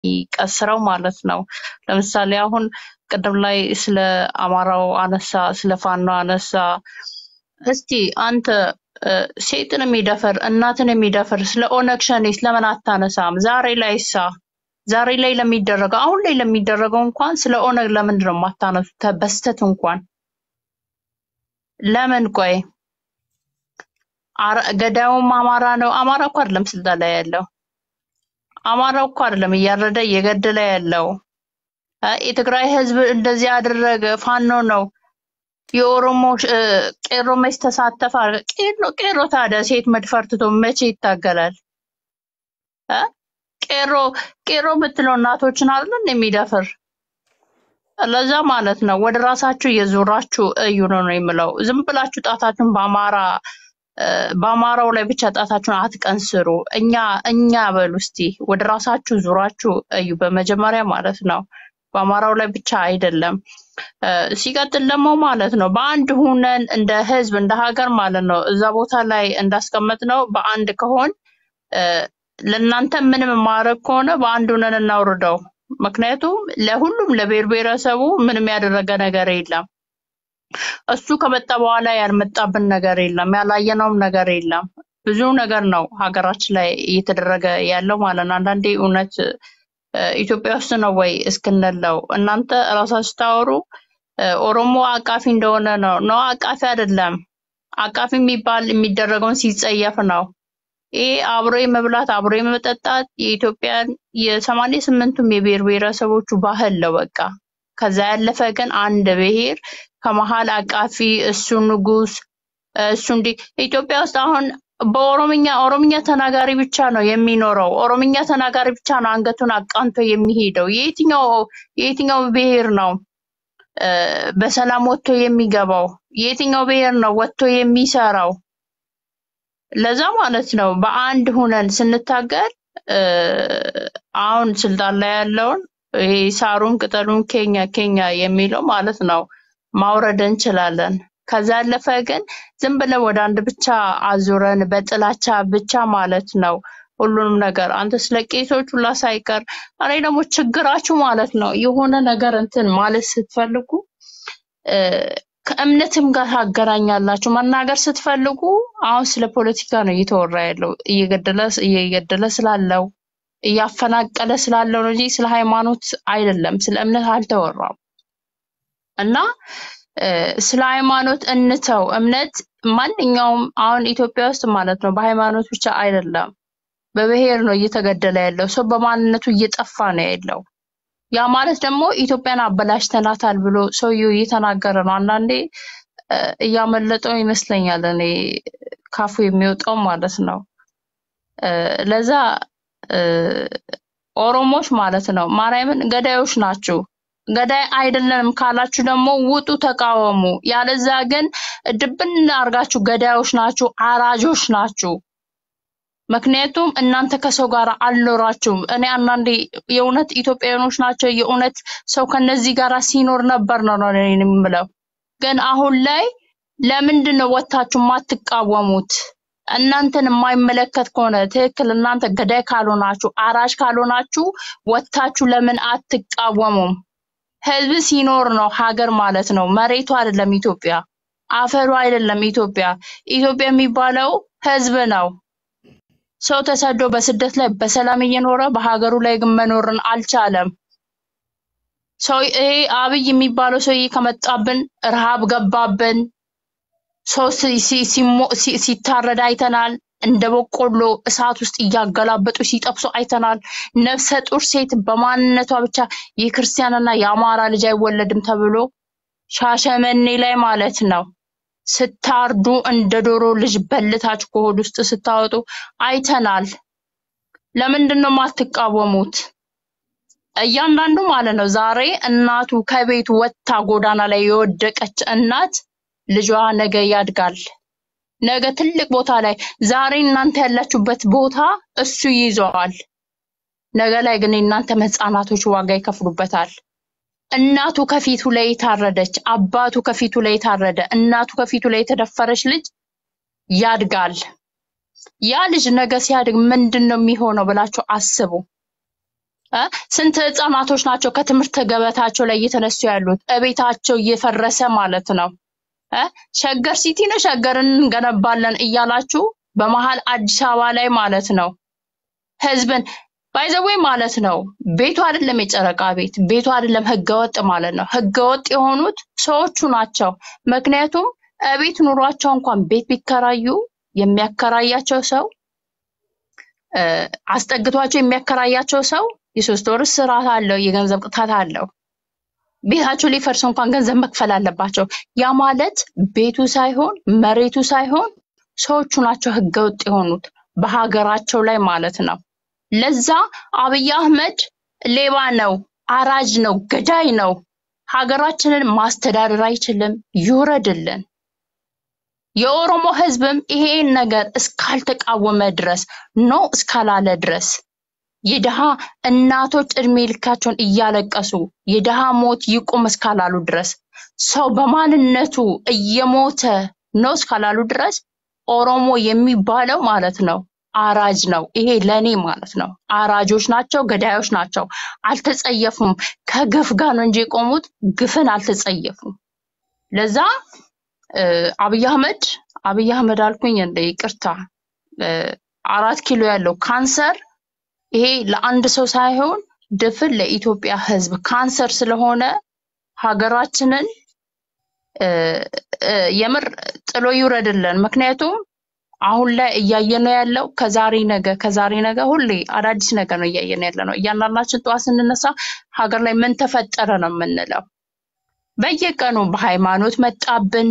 የሚቀስረው ማለት ነው። ለምሳሌ አሁን ቅድም ላይ ስለ አማራው አነሳ፣ ስለ ፋኖ አነሳ። እስቲ አንተ እ፣ ሴትን የሚደፍር እናትን የሚደፍር ስለ ኦነግ ሸኔስ ለምን አታነሳም? ዛሬ ላይ ሳ ዛሬ ላይ ለሚደረገው አሁን ላይ ለሚደረገው እንኳን ስለ ኦነግ ለምንድን ነው የማታነሱት? ተ- በስተት እንኳን ለምን ቆይ አረ- ገዳዩም አማራ ነው። አማራ እኮ አይደለም ስልጣን ላይ ያለው አማራ እኮ አይደለም እያረደ እየገደለ ያለው እ፣ የትግራይ ህዝብ እንደዚህ ያደረገ ፋኖ ነው። የኦሮሞ እ፣ ቄሮ መች ተሳተፈ? ቄሮ ቄሮ ታዲያ ሴት መድፈር ትቶ መቼ ይታገላል? እ? ቄሮ ቄሮ የምትለው እናቶችን አይደል የሚደፍር ለዛ ማለት ነው ወደ ራሳችሁ እየዞራችሁ እዩ ነው ነው የምለው። ዝም ብላችሁ ጣታችሁን በአማራ እ፣ በአማራው ላይ ብቻ ጣታችሁን አትቀንስሩ። እኛ እኛ በሉ እስቲ ወደ ራሳችሁ ዙራችሁ እዩ በመጀመሪያ ማለት ነው። በአማራው ላይ ብቻ አይደለም። እ፣ ሲቀጥል ደግሞ ማለት ነው በአንድ ሁነን እንደ ህዝብ እንደ ሀገር ማለት ነው እዛ ቦታ ላይ እንዳስቀመጥ ነው በአንድ ከሆን እ፣ ለእናንተ ምንም ማድረግ ከሆነ በአንድ ሁነን እናውርደው። ምክንያቱም ለሁሉም ለብሔር ብሔረሰቡ ምንም ያደረገ ነገር የለም። እሱ ከመጣ በኋላ ያልመጣብን ነገር የለም፣ ያላየነውም ነገር የለም። ብዙ ነገር ነው ሀገራችን ላይ እየተደረገ ያለው ማለት ነው። አንዳንዴ እውነት እ፣ ኢትዮጵያ ውስጥ ነው ወይ እስክንለው እናንተ እራሳችሁ ስታወሩ እ፣ ኦሮሞ አቃፊ እንደሆነ ነው። ነው አቃፊ አይደለም። አቃፊ የሚባል የሚደረገውን ሲጸየፍ ነው። ይሄ አብሮ የመብላት አብሮ የመጠጣት የኢትዮጵያን የሰማንያ ስምንቱም የብሔር ብሔረሰቦቹ ባህል ነው በቃ። ከዛ ያለፈ ግን አንድ ብሔር ከመሀል አቃፊ እሱ ንጉስ እሱ እንዲህ ኢትዮጵያ ውስጥ አሁን በኦሮምኛ ኦሮምኛ ተናጋሪ ብቻ ነው የሚኖረው። ኦሮምኛ ተናጋሪ ብቻ ነው አንገቱን አቃንቶ የሚሄደው። የየትኛው የየትኛው ብሔር ነው እ፣ በሰላም ወጥቶ የሚገባው? የየትኛው ብሔር ነው ወጥቶ የሚሰራው? ለዛ ማለት ነው በአንድ ሁነን ስንታገል እ፣ አሁን ስልጣን ላይ ያለውን ይሄ ሳሩን ቅጠሉን ኬኛ ኬኛ የሚለው ማለት ነው ማውረድ እንችላለን። ከዛ ያለፈ ግን ዝም ብለን ወደ አንድ ብቻ አዙረን በጥላቻ ብቻ ማለት ነው ሁሉንም ነገር አንተ ስለ ቄሶች ሁላ ሳይቀር እኔ ደግሞ ችግራችሁ ማለት ነው የሆነ ነገር እንትን ማለት ስትፈልጉ እ፣ ከእምነትም ጋር ታገናኛላችሁ። መናገር ስትፈልጉ አሁን ስለ ፖለቲካ ነው እየተወራ ያለው እየገደለ እየገደለ ስላለው እያፈናቀለ ስላለው ነው እንጂ ስለ ሃይማኖት አይደለም፣ ስለ እምነት አልተወራም። እና እ፣ ስለ ሃይማኖት እንተው። እምነት ማንኛውም አሁን ኢትዮጵያ ውስጥ ማለት ነው በሃይማኖት ብቻ አይደለም፣ በብሔር ነው እየተገደለ ያለው ሰው በማንነቱ እየጠፋ ነው ያለው። ያ ማለት ደግሞ ኢትዮጵያን አበላሽተናታል ብሎ ሰውየው እየተናገረ ነው። አንዳንዴ እ፣ እያመለጠው ይመስለኛል እኔ ካፉ የሚወጣው ማለት ነው። እ፣ ለዛ እ፣ ኦሮሞች ማለት ነው ማርያምን ገዳዮች ናችሁ። ገዳይ አይደለንም ካላችሁ ደግሞ ውጡ፣ ተቃወሙ። ያለዛ ግን ድብን አርጋችሁ ገዳዮች ናችሁ፣ አራጆች ናችሁ። ምክንያቱም እናንተ ከሰው ጋር አልኖራችሁም። እኔ አንዳንዴ የእውነት ኢትዮጵያውያኖች ናቸው የእውነት ሰው ከነዚህ ጋር ሲኖር ነበር ነው ነው እኔ የምለው። ግን አሁን ላይ ለምንድን ነው ወጥታችሁ የማትቃወሙት? እናንተን የማይመለከት ከሆነ ትክክል፣ እናንተ ገዳይ ካልሆናችሁ አራጅ ካልሆናችሁ ወጥታችሁ ለምን አትቃወሙም? ህዝብ ሲኖር ነው ሀገር ማለት ነው። መሬቱ አይደለም ኢትዮጵያ፣ አፈሩ አይደለም ኢትዮጵያ። ኢትዮጵያ የሚባለው ህዝብ ነው። ሰው ተሰዶ በስደት ላይ በሰላም እየኖረ በሀገሩ ላይ ግን መኖርን አልቻለም። ሰው ይሄ አብይ የሚባለው ሰውዬ ከመጣብን ረሃብ ገባብን። ሰው ሲ- ሲ- ሲሞ- ሲ- ሲታረድ አይተናል። እንደ በቆሎ እሳት ውስጥ እያገላበጡ ሲጠብሱ አይተናል። ነፍሰ ጡር ሴት በማንነቷ ብቻ የክርስቲያንና የአማራ ልጅ አይወለድም ተብሎ ሻሸመኔ ላይ ማለት ነው ስታርዱ እንደ ዶሮ ልጅ በልታችሁ ከሆድ ውስጥ ስታወጡ አይተናል። ለምንድን ነው የማትቃወሙት? እያንዳንዱ ማለት ነው ዛሬ እናቱ ከቤት ወጥታ ጎዳና ላይ የወደቀች እናት ልጇ ነገ ያድጋል። ነገ ትልቅ ቦታ ላይ ዛሬ እናንተ ያላችሁበት ቦታ እሱ ይይዘዋል። ነገ ላይ ግን የእናንተ ህጻናቶች ዋጋ ይከፍሉበታል። እናቱ ከፊቱ ላይ የታረደች፣ አባቱ ከፊቱ ላይ የታረደ፣ እናቱ ከፊቱ ላይ የተደፈረች ልጅ ያድጋል። ያ ልጅ ነገ ሲያድግ ምንድን ነው የሚሆነው ብላችሁ አስቡ። እ? ስንት ህጻናቶች ናቸው ከትምህርት ገበታቸው ላይ እየተነሱ ያሉት እቤታቸው እየፈረሰ ማለት ነው እ? ሸገር ሲቲ ነው ሸገርን እንገነባለን እያላችሁ በመሀል አዲስ አበባ ላይ ማለት ነው ህዝብን ባይዘዌ ማለት ነው ቤቱ አይደለም የጨረቃ ቤት ቤቱ አይደለም ህገወጥ ማለት ነው ህገወጥ የሆኑት ሰዎቹ ናቸው ምክንያቱም እቤት ኑሯቸው እንኳን ቤት ቢከራዩ የሚያከራያቸው ሰው እ፣ አስጠግቷቸው የሚያከራያቸው ሰው የሶስት ወር እስራት አለው የገንዘብ ቅጣት አለው ቤታቸው ሊፈርስ እንኳን ገንዘብ መክፈል አለባቸው ያ ማለት ቤቱ ሳይሆን መሬቱ ሳይሆን ሰዎቹ ናቸው ህገወጥ የሆኑት በሀገራቸው ላይ ማለት ነው ለዛ አብይ አህመድ ሌባ ነው፣ አራጅ ነው፣ ገዳይ ነው። ሀገራችንን ማስተዳደር አይችልም፣ ይውረድልን። የኦሮሞ ህዝብም ይሄን ነገር እስካልተቃወመ ድረስ ኖ እስካላለ ድረስ የድሃ እናቶች እድሜ ልካቸውን እያለቀሱ የድሃ ሞት ይቁም እስካላሉ ድረስ ሰው በማንነቱ እየሞተ ነው እስካላሉ ድረስ ኦሮሞ የሚባለው ማለት ነው አራጅ ነው። ይሄ ለኔ ማለት ነው አራጆች ናቸው፣ ገዳዮች ናቸው። አልተጸየፉም። ከግፍ ጋር ነው እንጂ የቆሙት ግፍን አልተጸየፉም። ለዛ እ፣ አብይ አህመድ አብይ አህመድ አልኩኝ እንደ ይቅርታ እ፣ አራት ኪሎ ያለው ካንሰር ይሄ ለአንድ ሰው ሳይሆን ድፍን ለኢትዮጵያ ህዝብ ካንሰር ስለሆነ ሀገራችንን እ፣ እ፣ የምር ጥሎ ይውረድልን። ምክንያቱም አሁን ላይ እያየነው ያለው ከዛሬ ነገ ከዛሬ ነገ ሁሌ አዳዲስ ነገር ነው እያየን ያለ ነው። እያንዳንዳችን ጠዋት ስንነሳ ሀገር ላይ ምን ተፈጠረ ነው የምንለው። በየቀኑ በሃይማኖት መጣብን፣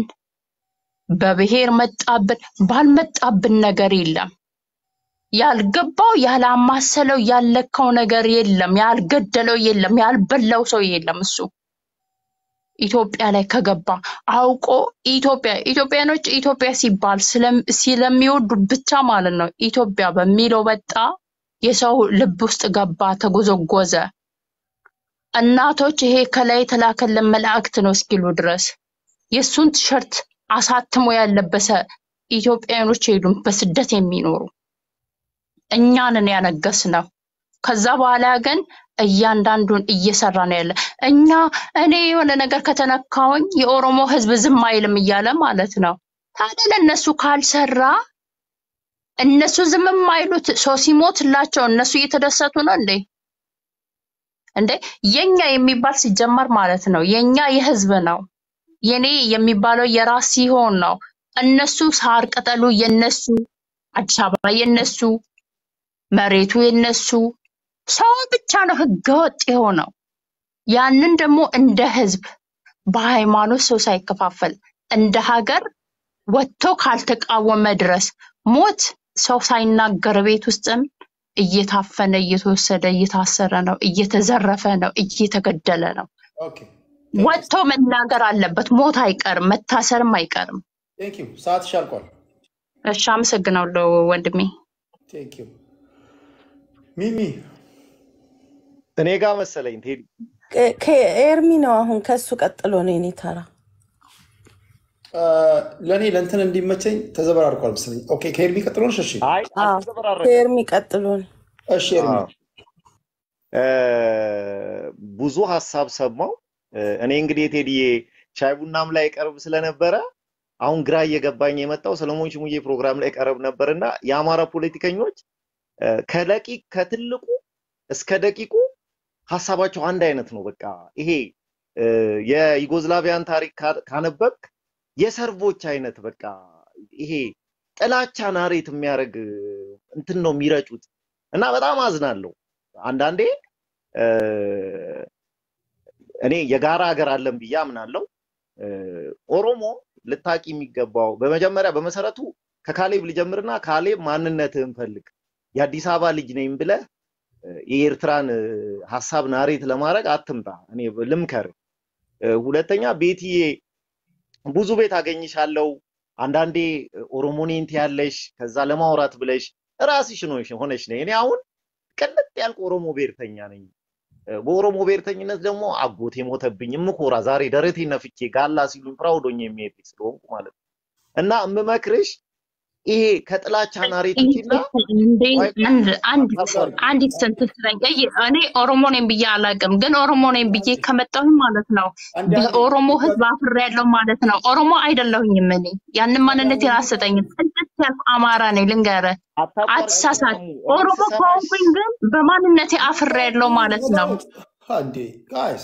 በብሔር መጣብን፣ ባልመጣብን ነገር የለም። ያልገባው ያላማሰለው ያለካው ነገር የለም። ያልገደለው የለም። ያልበላው ሰው የለም። እሱ ኢትዮጵያ ላይ ከገባ አውቆ ኢትዮጵያ ኢትዮጵያኖች ኢትዮጵያ ሲባል ስለም- ስለሚወዱ ብቻ ማለት ነው ኢትዮጵያ በሚለው በጣ የሰው ልብ ውስጥ ገባ፣ ተጎዘጎዘ። እናቶች ይሄ ከላይ የተላከልን መላእክት ነው እስኪሉ ድረስ የእሱን ቲሸርት አሳትሞ ያለበሰ ኢትዮጵያኖች የሉም በስደት የሚኖሩ እኛንን ያነገስ ነው። ከዛ በኋላ ግን እያንዳንዱን እየሰራ ነው ያለ። እኛ እኔ የሆነ ነገር ከተነካውኝ የኦሮሞ ሕዝብ ዝም አይልም እያለ ማለት ነው። ታዲያ ለእነሱ ካልሰራ እነሱ ዝም የማይሉት ሰው ሲሞትላቸው እነሱ እየተደሰቱ ነው እንዴ? እንዴ የኛ የሚባል ሲጀመር ማለት ነው የኛ የህዝብ ነው። የኔ የሚባለው የራስ ሲሆን ነው። እነሱ ሳር ቅጠሉ የነሱ፣ አዲስ አበባ የነሱ፣ መሬቱ የነሱ፣ ሰው ብቻ ነው ህገወጥ የሆነው። ያንን ደግሞ እንደ ህዝብ በሃይማኖት ሰው ሳይከፋፈል እንደ ሀገር ወጥቶ ካልተቃወመ ድረስ ሞት ሰው ሳይናገር ቤት ውስጥም እየታፈነ እየተወሰደ እየታሰረ ነው፣ እየተዘረፈ ነው፣ እየተገደለ ነው። ኦኬ ቴንክ ዩ ወጥቶ መናገር አለበት። ሞት አይቀርም፣ መታሰርም አይቀርም። ቴንክ ዩ ሰዓትሽ አልቋል። እሺ፣ አመሰግናለሁ ወንድሜ። ቴንክ ዩ ሚሚ እኔ ጋር መሰለኝ ቴዲ። ከ- ከኤርሚ ነው አሁን ከሱ ቀጥሎ ነው የኔ ተራ። አ፣ ለእኔ ለእንትን እንዲመቸኝ ተዘበራርቋል መሰለኝ። ኦኬ ከኤርሚ ቀጥሎ ነሽ? እሺ አይ አዎ አልተዘበራረቅም። ከኤርሚ ቀጥሎ ነው። እሺ ኤርሚ አዎ እ፣ ብዙ ሀሳብ ሰማው። እ፣ እኔ እንግዲህ የቴዲዬ ሻይ ቡናም ላይ ቀርብ ስለነበረ አሁን ግራ እየገባኝ የመጣው ሰለሞን ሽሙዬ ፕሮግራም ላይ ቀርብ ነበርና የአማራ ፖለቲከኞች እ፣ ከደቂቅ ከትልቁ እስከ ደቂቁ ሀሳባቸው አንድ አይነት ነው። በቃ ይሄ እ፣ የዩጎዝላቪያን ታሪክ ካ- ካነበብክ የሰርቦች አይነት በቃ ይሄ ጥላቻ ናሬት የሚያደርግ እንትን ነው የሚረጩት እና በጣም አዝናለሁ። አንዳንዴ እ፣ እኔ የጋራ ሀገር አለን ብዬ አምናለሁ። እ፣ ኦሮሞ ልታቂ የሚገባው በመጀመሪያ በመሰረቱ ከካሌብ ልጀምርና ካሌብ ማንነትህን ፈልግ። የአዲስ አበባ ልጅ ነኝ ብለህ እ፣ የኤርትራን እ፣ ሀሳብ ናሬት ለማድረግ አትምጣ። እኔ ልምከር። እ፣ ሁለተኛ ቤትዬ ብዙ ቤት አገኝሻለሁ። አንዳንዴ ኦሮሞኔንት ያለሽ ከዛ ለማውራት ብለሽ ራስሽ ነው ሆነሽ ነኝ። እኔ አሁን ቅልጥ ያልኩ ኦሮሞ ብሔርተኛ ነኝ። እ፣ በኦሮሞ ብሔርተኝነት ደግሞ አጎቴ ሞተብኝ እምኮራ ዛሬ ደረቴ ነፍቼ ጋላ ሲሉኝ ፕራውድ ሆኜ የሚሄድ ልጅ ስለሆንኩ ማለት ነው። እና የምመክርሽ ይሄ ከጥላቻ ናሬቲቭና እንዴ ቆይ አንድ አንድ ሀሳብ አድርጊ አንዲት ስንት ስለኝ እኔ ኦሮሞ ነኝ ብዬ አላውቅም፣ ግን ኦሮሞ ነኝ ብዬ ከመጣሁኝ ማለት ነው አንዴ አንዴ በኦሮሞ ሕዝብ አፍሬ ያለው ማለት ነው። ኦሮሞ አይደለሁኝም እኔ ያንን ማንነት አልሰጠኝም። ጽድት ያልኩ አማራ ነኝ ልንገርህ፣ አታቋርጪ አትሳሳት። ሰሙ እኔ ኦሮሞ ስሰማሽ ከሆንኩኝ ግን በማንነቴ አፍሬ ያለው ማለት ነው። አንዴ ጋይስ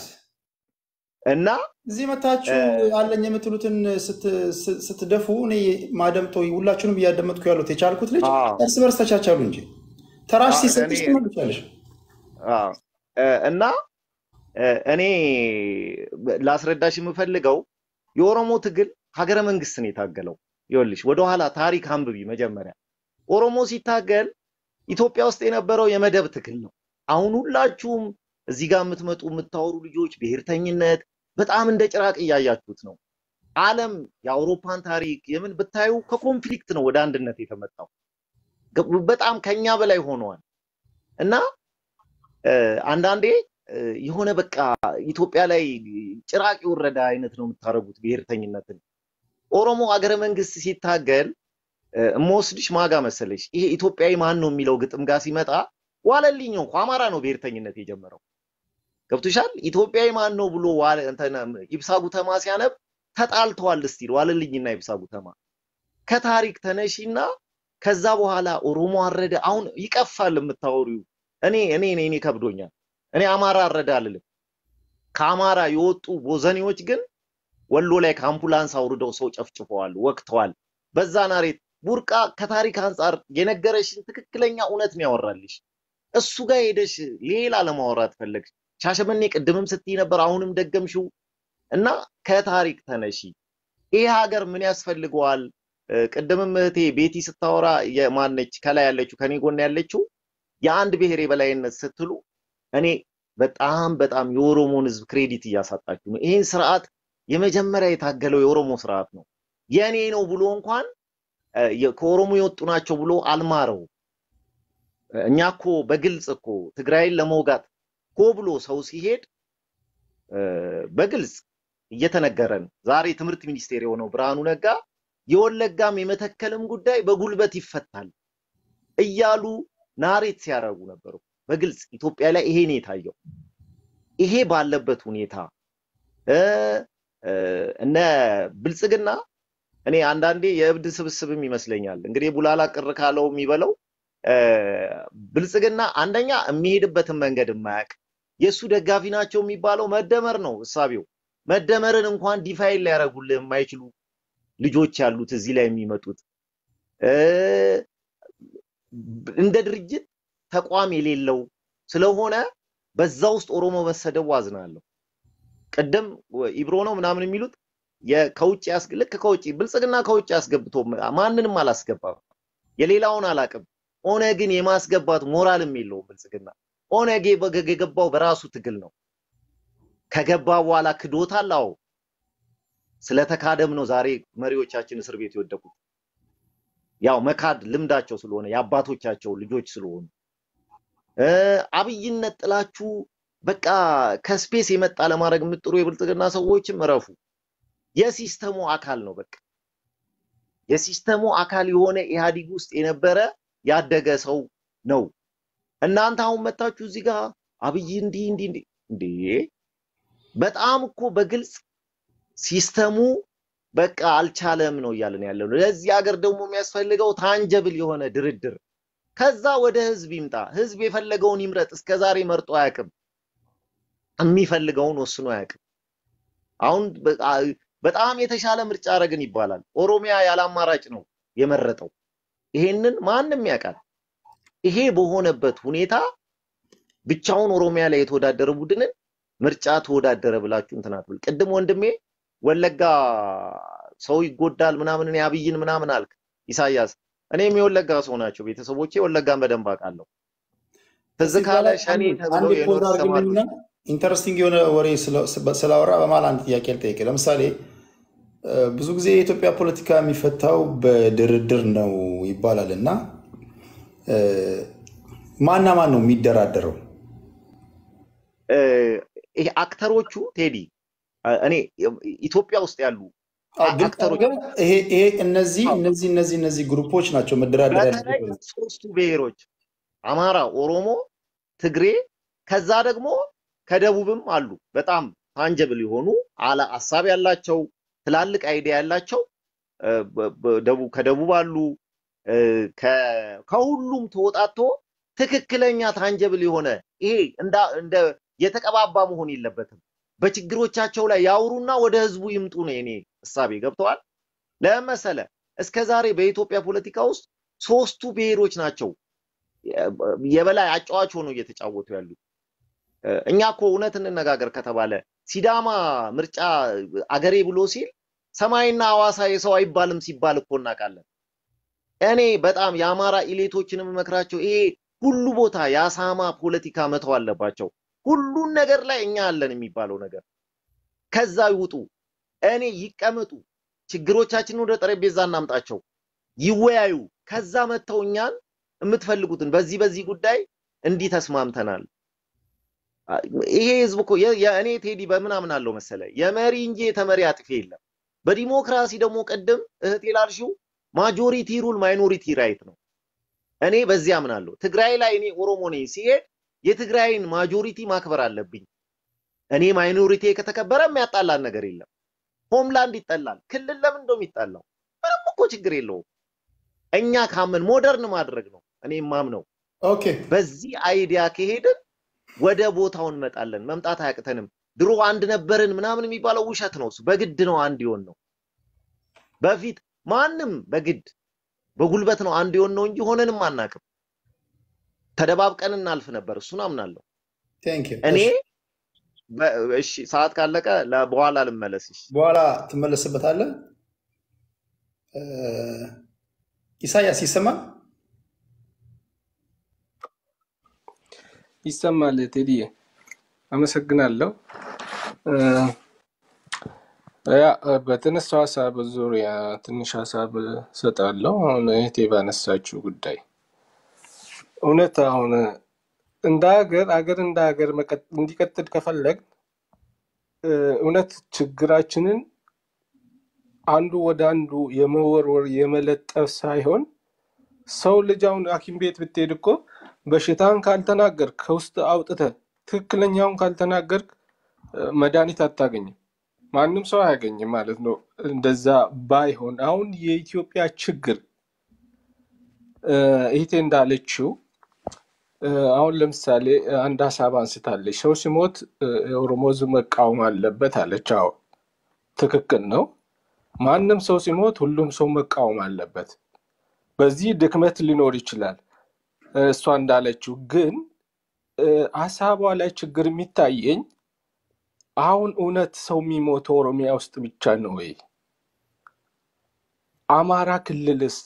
እና እዚህ መታችሁ እ፣ አለኝ የምትሉትን ስት- ስ- ስትደፉ እኔ ማደምጠው ሁላችሁንም እያደመጥኩ ያሉት የቻልኩት ልጅ አዎ እርስ በርስ ተቻቻሉ እንጂ ተራሽ አዎ፣ ሲሰጥሽ እኔ ትመልቻለሽ። አዎ እ፣ እና እ፣ እኔ ላስረዳሽ የምፈልገው የኦሮሞ ትግል ሀገረ መንግስት ነው የታገለው። ይኸውልሽ ወደኋላ ታሪክ አንብቢ። መጀመሪያ ኦሮሞ ሲታገል ኢትዮጵያ ውስጥ የነበረው የመደብ ትግል ነው። አሁን ሁላችሁም እዚህ ጋር የምትመጡ የምታወሩ ልጆች ብሔርተኝነት በጣም እንደ ጭራቅ እያያችሁት ነው። ዓለም የአውሮፓን ታሪክ የምን ብታዩ ከኮንፍሊክት ነው ወደ አንድነት የተመጣው። ገ- በጣም ከኛ በላይ ሆነዋል እና እ፣ አንዳንዴ እ፣ የሆነ በቃ ኢትዮጵያ ላይ ጭራቅ የወረደ አይነት ነው የምታደርጉት ብሔርተኝነትን። ኦሮሞ አገረ መንግስት ሲታገል እ፣ እምወስድሽ ማጋ መሰለሽ ይሄ ኢትዮጵያዊ ማን ነው የሚለው ግጥም ጋር ሲመጣ ዋለልኝ ነው እኮ አማራ ነው ብሔርተኝነት የጀመረው። ገብቶሻል? ኢትዮጵያዊ ማን ነው ብሎ ዋለ እንትን ኢብሳ ጉተማ ሲያነብ ተጣልተዋል እስቲል ዋለልኝና ኢብሳ ጉተማ ከታሪክ ተነሺና ከዛ በኋላ ኦሮሞ አረደ። አሁን ይቀፋል የምታወሪው። እኔ እኔ እኔ እኔ ከብዶኛል። እኔ አማራ አረደ አልልም። ከአማራ የወጡ ቦዘኔዎች ግን ወሎ ላይ ከአምቡላንስ አውርደው ሰው ጨፍጭፈዋል፣ ወቅተዋል። በዛ ናሬት ቡርቃ ከታሪክ አንጻር የነገረሽን ትክክለኛ እውነት ነው ያወራልሽ። እሱ ጋር ሄደሽ ሌላ ለማውራት ፈለግሽ። ሻሸመኔ ቅድምም ስትይ ነበር፣ አሁንም ደገምሽው እና ከታሪክ ተነሺ። ይሄ ሀገር ምን ያስፈልገዋል? እ፣ ቅድምም እህቴ ቤቲ ስታወራ የማነች ከላይ ያለችው ከኔ ጎን ያለችው የአንድ ብሔር የበላይነት ስትሉ እኔ በጣም በጣም የኦሮሞን ሕዝብ ክሬዲት እያሳጣችሁ ነው። ይህን ስርዓት የመጀመሪያ የታገለው የኦሮሞ ስርዓት ነው። የኔ ነው ብሎ እንኳን እ፣ የ- ከኦሮሞ የወጡ ናቸው ብሎ አልማረው። እኛ እኮ በግልጽ እኮ ትግራይን ለመውጋት ሆ ብሎ ሰው ሲሄድ እ፣ በግልጽ እየተነገረን ዛሬ ትምህርት ሚኒስቴር የሆነው ብርሃኑ ነጋ የወለጋም የመተከልም ጉዳይ በጉልበት ይፈታል እያሉ ናሬት ሲያደርጉ ነበሩ። በግልጽ ኢትዮጵያ ላይ ይሄ ነው የታየው። ይሄ ባለበት ሁኔታ እ እ እነ ብልጽግና እኔ አንዳንዴ የእብድ ስብስብም ይመስለኛል። እንግዲህ ቡላላ ቅር ካለው የሚበለው እ ብልጽግና አንደኛ የሚሄድበትን መንገድ የማያውቅ የእሱ ደጋፊ ናቸው የሚባለው መደመር ነው እሳቤው። መደመርን እንኳን ዲፋይን ሊያደርጉልህ የማይችሉ ልጆች ያሉት እዚህ ላይ የሚመጡት እ እንደ ድርጅት ተቋም የሌለው ስለሆነ በዛ ውስጥ ኦሮሞ መሰደቡ አዝናለሁ። ቅድም ኢብሮ ነው ምናምን የሚሉት የ- ከውጭ ያስ- ልክ ከውጭ ብልጽግና ከውጭ አስገብቶ ማንንም አላስገባም። የሌላውን አላቅም። ኦነግን የማስገባት ሞራልም የለውም ብልጽግና። ኦነግ የበገ- የገባው በራሱ ትግል ነው። ከገባ በኋላ ክዶታል። አዎ ስለተካደም ነው ዛሬ መሪዎቻችን እስር ቤት የወደቁት። ያው መካድ ልምዳቸው ስለሆነ የአባቶቻቸው ልጆች ስለሆኑ እ አብይነት ጥላችሁ በቃ ከስፔስ የመጣ ለማድረግ የምጥሩ የብልጽግና ሰዎችም እረፉ። የሲስተሙ አካል ነው። በቃ የሲስተሙ አካል የሆነ ኢህአዲግ ውስጥ የነበረ ያደገ ሰው ነው። እናንተ አሁን መታችሁ እዚህ ጋር አብይ እንዲህ እንዲህ እንዲህ እንዴ! በጣም እኮ በግልጽ ሲስተሙ በቃ አልቻለም ነው እያለን ያለው። ለዚህ ሀገር ደግሞ የሚያስፈልገው ታንጀብል የሆነ ድርድር ከዛ ወደ ህዝብ ይምጣ። ህዝብ የፈለገውን ይምረጥ። እስከ ዛሬ መርጦ አያውቅም። የሚፈልገውን ወስኖ አያውቅም። አሁን በ- አ- በጣም የተሻለ ምርጫ አረግን ይባላል። ኦሮሚያ ያለ አማራጭ ነው የመረጠው። ይሄንን ማንም ያውቃል። ይሄ በሆነበት ሁኔታ ብቻውን ኦሮሚያ ላይ የተወዳደረ ቡድንን ምርጫ ተወዳደረ ብላችሁ እንትን አትበል። ቅድም ወንድሜ ወለጋ ሰው ይጎዳል ምናምን እኔ አብይን ምናምን አልክ ኢሳያስ። እኔም የወለጋ ሰው ናቸው ቤተሰቦቼ፣ ወለጋን በደንብ አውቃለሁ። ትዝ እዚህ ካለ ላይ ሸኔ አንድ ተብሎ አንድ ፖዝ የኖሩ አድርግልኝና ተማሪዎች ኢንተረስቲንግ የሆነ ወሬ ስለ- ስላወራ በመሀል አንድ ጥያቄ ልጠይቅ። ለምሳሌ እ፣ ብዙ ጊዜ የኢትዮጵያ ፖለቲካ የሚፈታው በድርድር ነው ይባላል እና እ፣ ማና ማን ነው የሚደራደረው? እ፣ ይሄ አክተሮቹ ቴዲ እ፣ እኔ ኢትዮጵያ ውስጥ ያሉ አዎ፣ አ- ግልጽ አክተሮች አድርገን ይሄ ይሄ እነዚህ አዎ፣ እነዚህ እነዚህ እነዚህ ግሩፖች ናቸው መደራደር በተለይ ያለበት። ሶስቱ ብሔሮች አማራ፣ ኦሮሞ፣ ትግሬ ከዛ ደግሞ ከደቡብም አሉ በጣም ታንጀብል የሆኑ አላ ሀሳብ ያላቸው ትላልቅ አይዲያ ያላቸው እ፣ በ- በ- ደቡብ ከደቡብ አሉ እ፣ ከ- ከሁሉም ተወጣቶ ትክክለኛ ታንጀብል የሆነ ይሄ እንደ እንደ የተቀባባ መሆን የለበትም። በችግሮቻቸው ላይ ያውሩና ወደ ህዝቡ ይምጡ ነው የኔ እሳቤ። ገብተዋል? ለምን መሰለህ? እስከ ዛሬ በኢትዮጵያ ፖለቲካ ውስጥ ሶስቱ ብሔሮች ናቸው የበላይ አጫዋች ሆነው እየተጫወቱ ያሉት። እ፣ እኛ እኮ እውነት እንነጋገር ከተባለ ሲዳማ ምርጫ አገሬ ብሎ ሲል ሰማይና ሐዋሳ የሰው አይባልም ሲባል እኮ እናውቃለን። እኔ በጣም የአማራ ኢሌቶችን የምመክራቸው ይሄ ሁሉ ቦታ የአሳማ ፖለቲካ መተው አለባቸው። ሁሉን ነገር ላይ እኛ አለን የሚባለው ነገር ከዛ ይውጡ። እኔ ይቀመጡ፣ ችግሮቻችንን ወደ ጠረጴዛ እናምጣቸው፣ ይወያዩ። ከዛ መተው እኛን የምትፈልጉትን በዚህ በዚህ ጉዳይ እንዲህ ተስማምተናል። አ- ይሄ ህዝብ እኮ የ- የእኔ ቴዲ በምን አምናለሁ መሰለ የመሪ እንጂ የተመሪ አጥፊ የለም። በዲሞክራሲ ደግሞ ቅድም እህቴ ላልሽው ማጆሪቲ ሩል ማይኖሪቲ ራይት ነው። እኔ በዚህ አምናለሁ። ትግራይ ላይ እኔ ኦሮሞ ነኝ ሲሄድ የትግራይን ማጆሪቲ ማክበር አለብኝ። እኔ ማይኖሪቲ ከተከበረ የሚያጣላን ነገር የለም። ሆምላንድ ይጠላል። ክልል ለምን እንደው የሚጣላው ምንም እኮ ችግር የለውም። እኛ ካምን ሞደርን ማድረግ ነው እኔ ማምነው። ኦኬ በዚህ አይዲያ ከሄድን ወደ ቦታው እንመጣለን። መምጣት አያቅተንም። ድሮ አንድ ነበርን ምናምን የሚባለው ውሸት ነው። እሱ በግድ ነው አንድ የሆን ነው። በፊት ማንም በግድ በጉልበት ነው አንድ የሆን ነው እንጂ ሆነንም አናቅም። ተደባብቀን እናልፍ ነበር። እሱን አምናለሁ ቴንክ ዩ። እኔ። እሺ በ- እሺ ሰዓት ካለቀ ለ- በኋላ ልመለስ። እሺ በኋላ ትመለስበታለህ። እ፣ ኢሳያስ ይሰማል? ይሰማል ቴዲዬ፣ አመሰግናለሁ። እ፣ ያ በተነሳው ሀሳብ ዙሪያ ትንሽ ሀሳብ ሰጣለሁ። አሁን እህቴ ባነሳችው ጉዳይ እውነት አሁን እንደ ሀገር ሀገር እንደ ሀገር መቀጥ- እንዲቀጥል ከፈለግ እ፣ እውነት ችግራችንን አንዱ ወደ አንዱ የመወርወር የመለጠፍ ሳይሆን ሰው ልጅ አሁን ሐኪም ቤት ብትሄድ እኮ በሽታን ካልተናገርክ ከውስጥ አውጥተህ ትክክለኛውን ካልተናገርክ እ፣ መድኃኒት አታገኝም። ማንም ሰው አያገኝም ማለት ነው። እንደዛ ባይሆን አሁን የኢትዮጵያ ችግር እ፣ እህቴ እንዳለችው እ፣ አሁን ለምሳሌ እ፣ አንድ ሀሳብ አንስታለች። ሰው ሲሞት እ፣ የኦሮሞ ሕዝብ መቃወም አለበት አለች። አዎ ትክክል ነው። ማንም ሰው ሲሞት ሁሉም ሰው መቃወም አለበት። በዚህ ድክመት ሊኖር ይችላል። እ፣ እሷ እንዳለችው ግን እ፣ ሀሳቧ ላይ ችግር የሚታየኝ አሁን እውነት ሰው የሚሞተው ኦሮሚያ ውስጥ ብቻ ነው ወይ? አማራ ክልልስ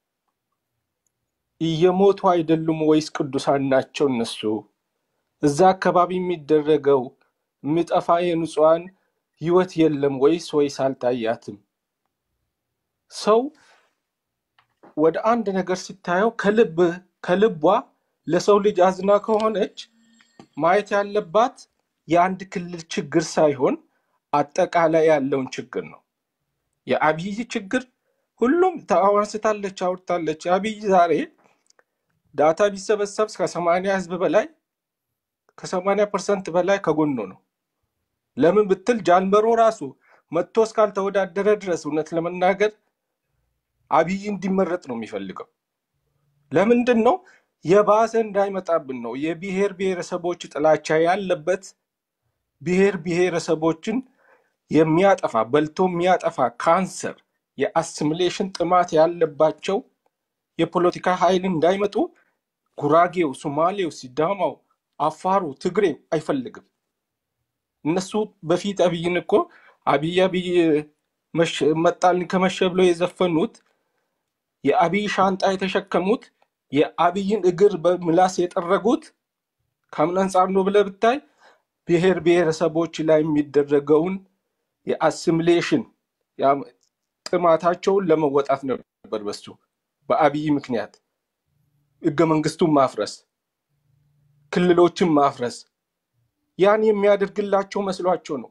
እየሞቱ አይደሉም ወይስ ቅዱሳን ናቸው እነሱ? እዛ አካባቢ የሚደረገው የሚጠፋ የንጹሐን ህይወት የለም ወይስ ወይስ አልታያትም? ሰው ወደ አንድ ነገር ሲታየው ከልብ ከልቧ ለሰው ልጅ አዝና ከሆነች ማየት ያለባት የአንድ ክልል ችግር ሳይሆን አጠቃላይ ያለውን ችግር ነው። የአብይ ችግር ሁሉም አንስታለች፣ አውርታለች። አብይ ዛሬ ዳታ ቢሰበሰብ ከሰማንያ ህዝብ በላይ ከሰማንያ ፐርሰንት በላይ ከጎኑ ነው። ለምን ብትል ጃልመሮ ራሱ መጥቶ እስካልተወዳደረ ድረስ እውነት ለመናገር አብይ እንዲመረጥ ነው የሚፈልገው። ለምንድን ነው? የባሰ እንዳይመጣብን ነው። የብሔር ብሔረሰቦች ጥላቻ ያለበት ብሔር ብሔረሰቦችን የሚያጠፋ በልቶ የሚያጠፋ ካንሰር፣ የአሲሚሌሽን ጥማት ያለባቸው የፖለቲካ ኃይል እንዳይመጡ ጉራጌው፣ ሶማሌው፣ ሲዳማው፣ አፋሩ፣ ትግሬው አይፈልግም። እነሱ በፊት አብይን እኮ አብይ አብይ መሸ- መጣልን ከመሸ ብለው የዘፈኑት የአብይ ሻንጣ የተሸከሙት የአብይን እግር በምላስ የጠረጉት ከምን አንጻር ነው ብለህ ብታይ ብሔር ብሔረሰቦች ላይ የሚደረገውን የአሲሚሌሽን ያ- ጥማታቸውን ለመወጣት ነበር። በሱ በአብይ ምክንያት ህገ መንግስቱን ማፍረስ፣ ክልሎችን ማፍረስ ያን የሚያደርግላቸው መስሏቸው ነው።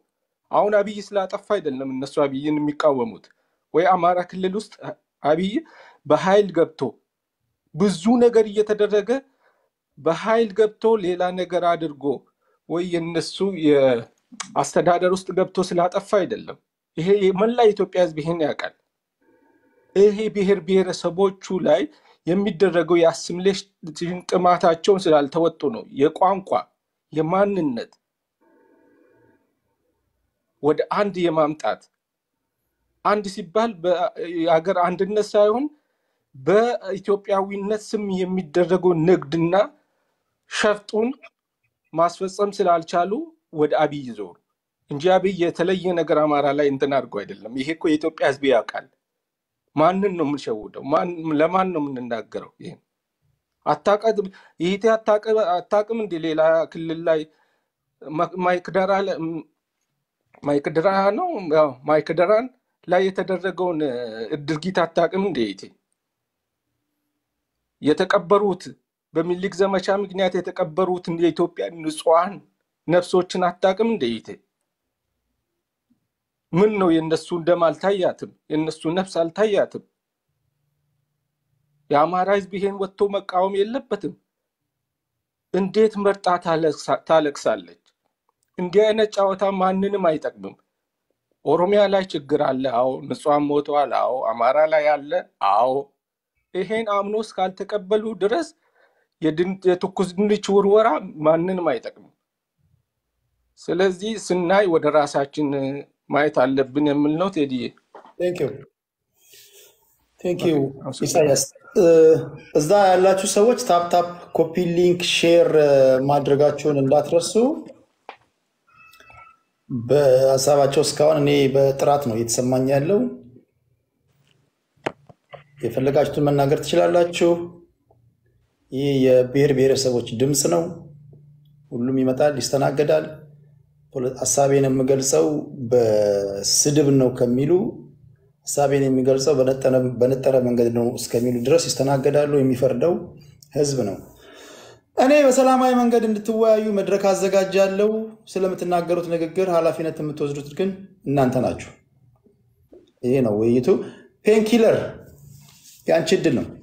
አሁን አብይ ስላጠፋ አይደለም እነሱ አብይን የሚቃወሙት። ወይ አማራ ክልል ውስጥ አብይ በኃይል ገብቶ ብዙ ነገር እየተደረገ በኃይል ገብቶ ሌላ ነገር አድርጎ ወይ የነሱ የአስተዳደር ውስጥ ገብቶ ስላጠፋ አይደለም። ይሄ መላ የኢትዮጵያ ሕዝብ ይሄን ያውቃል። ይሄ ብሔር ብሔረሰቦቹ ላይ የሚደረገው የአሲሚሌሽን ጥማታቸውን ስላልተወጡ ነው። የቋንቋ የማንነት ወደ አንድ የማምጣት አንድ ሲባል የሀገር አንድነት ሳይሆን በኢትዮጵያዊነት ስም የሚደረገው ንግድና ሸፍጡን ማስፈጸም ስላልቻሉ ወደ አብይ ዞሩ እንጂ አብይ የተለየ ነገር አማራ ላይ እንትን አድርጎ አይደለም። ይሄ እኮ የኢትዮጵያ ህዝብ ያውቃል። ማንን ነው የምንሸውደው? ለማን ነው የምንናገረው? ይሄን አታውቅም? ይሄ አታውቅም እንደ ሌላ ክልል ላይ ማይክደራ ማይክድራ ነው ያው ማይክድራን ላይ የተደረገውን ድርጊት አታውቅም እንደ ይቴ የተቀበሩት በሚኒሊክ ዘመቻ ምክንያት የተቀበሩትን የኢትዮጵያ ንጹሐን ነፍሶችን አታውቅም እንደ ይቴ ምን ነው የእነሱ ደም አልታያትም? የእነሱ ነፍስ አልታያትም? የአማራ ህዝብ ይሄን ወጥቶ መቃወም የለበትም? እንዴት መርጣ ታለቅሳለች? እንዲህ አይነት ጨዋታ ማንንም አይጠቅምም። ኦሮሚያ ላይ ችግር አለ፣ አዎ። ንጹሐን ሞተዋል፣ አዎ። አማራ ላይ አለ፣ አዎ። ይሄን አምኖ እስካልተቀበሉ ድረስ የትኩስ ድንች ውርወራ ማንንም አይጠቅምም። ስለዚህ ስናይ ወደ ራሳችን ማየት አለብን የምል ነው። ቴዲዬ ቴንኪው ኢሳያስ። እዛ ያላችሁ ሰዎች ታፕ ታፕ ኮፒ ሊንክ ሼር ማድረጋችሁን እንዳትረሱ። በሀሳባቸው እስካሁን እኔ በጥራት ነው እየተሰማኝ ያለው። የፈለጋችሁትን መናገር ትችላላችሁ። ይህ የብሔር ብሔረሰቦች ድምፅ ነው። ሁሉም ይመጣል፣ ይስተናገዳል። ሀሳቤን የምገልጸው በስድብ ነው ከሚሉ ሀሳቤን የሚገልጸው በነጠረ መንገድ ነው እስከሚሉ ድረስ ይስተናገዳሉ። የሚፈርደው ህዝብ ነው። እኔ በሰላማዊ መንገድ እንድትወያዩ መድረክ አዘጋጃለሁ። ስለምትናገሩት ንግግር ኃላፊነት የምትወስዱት ግን እናንተ ናችሁ። ይሄ ነው ውይይቱ። ፔንኪለር የአንቺ እድል ነው።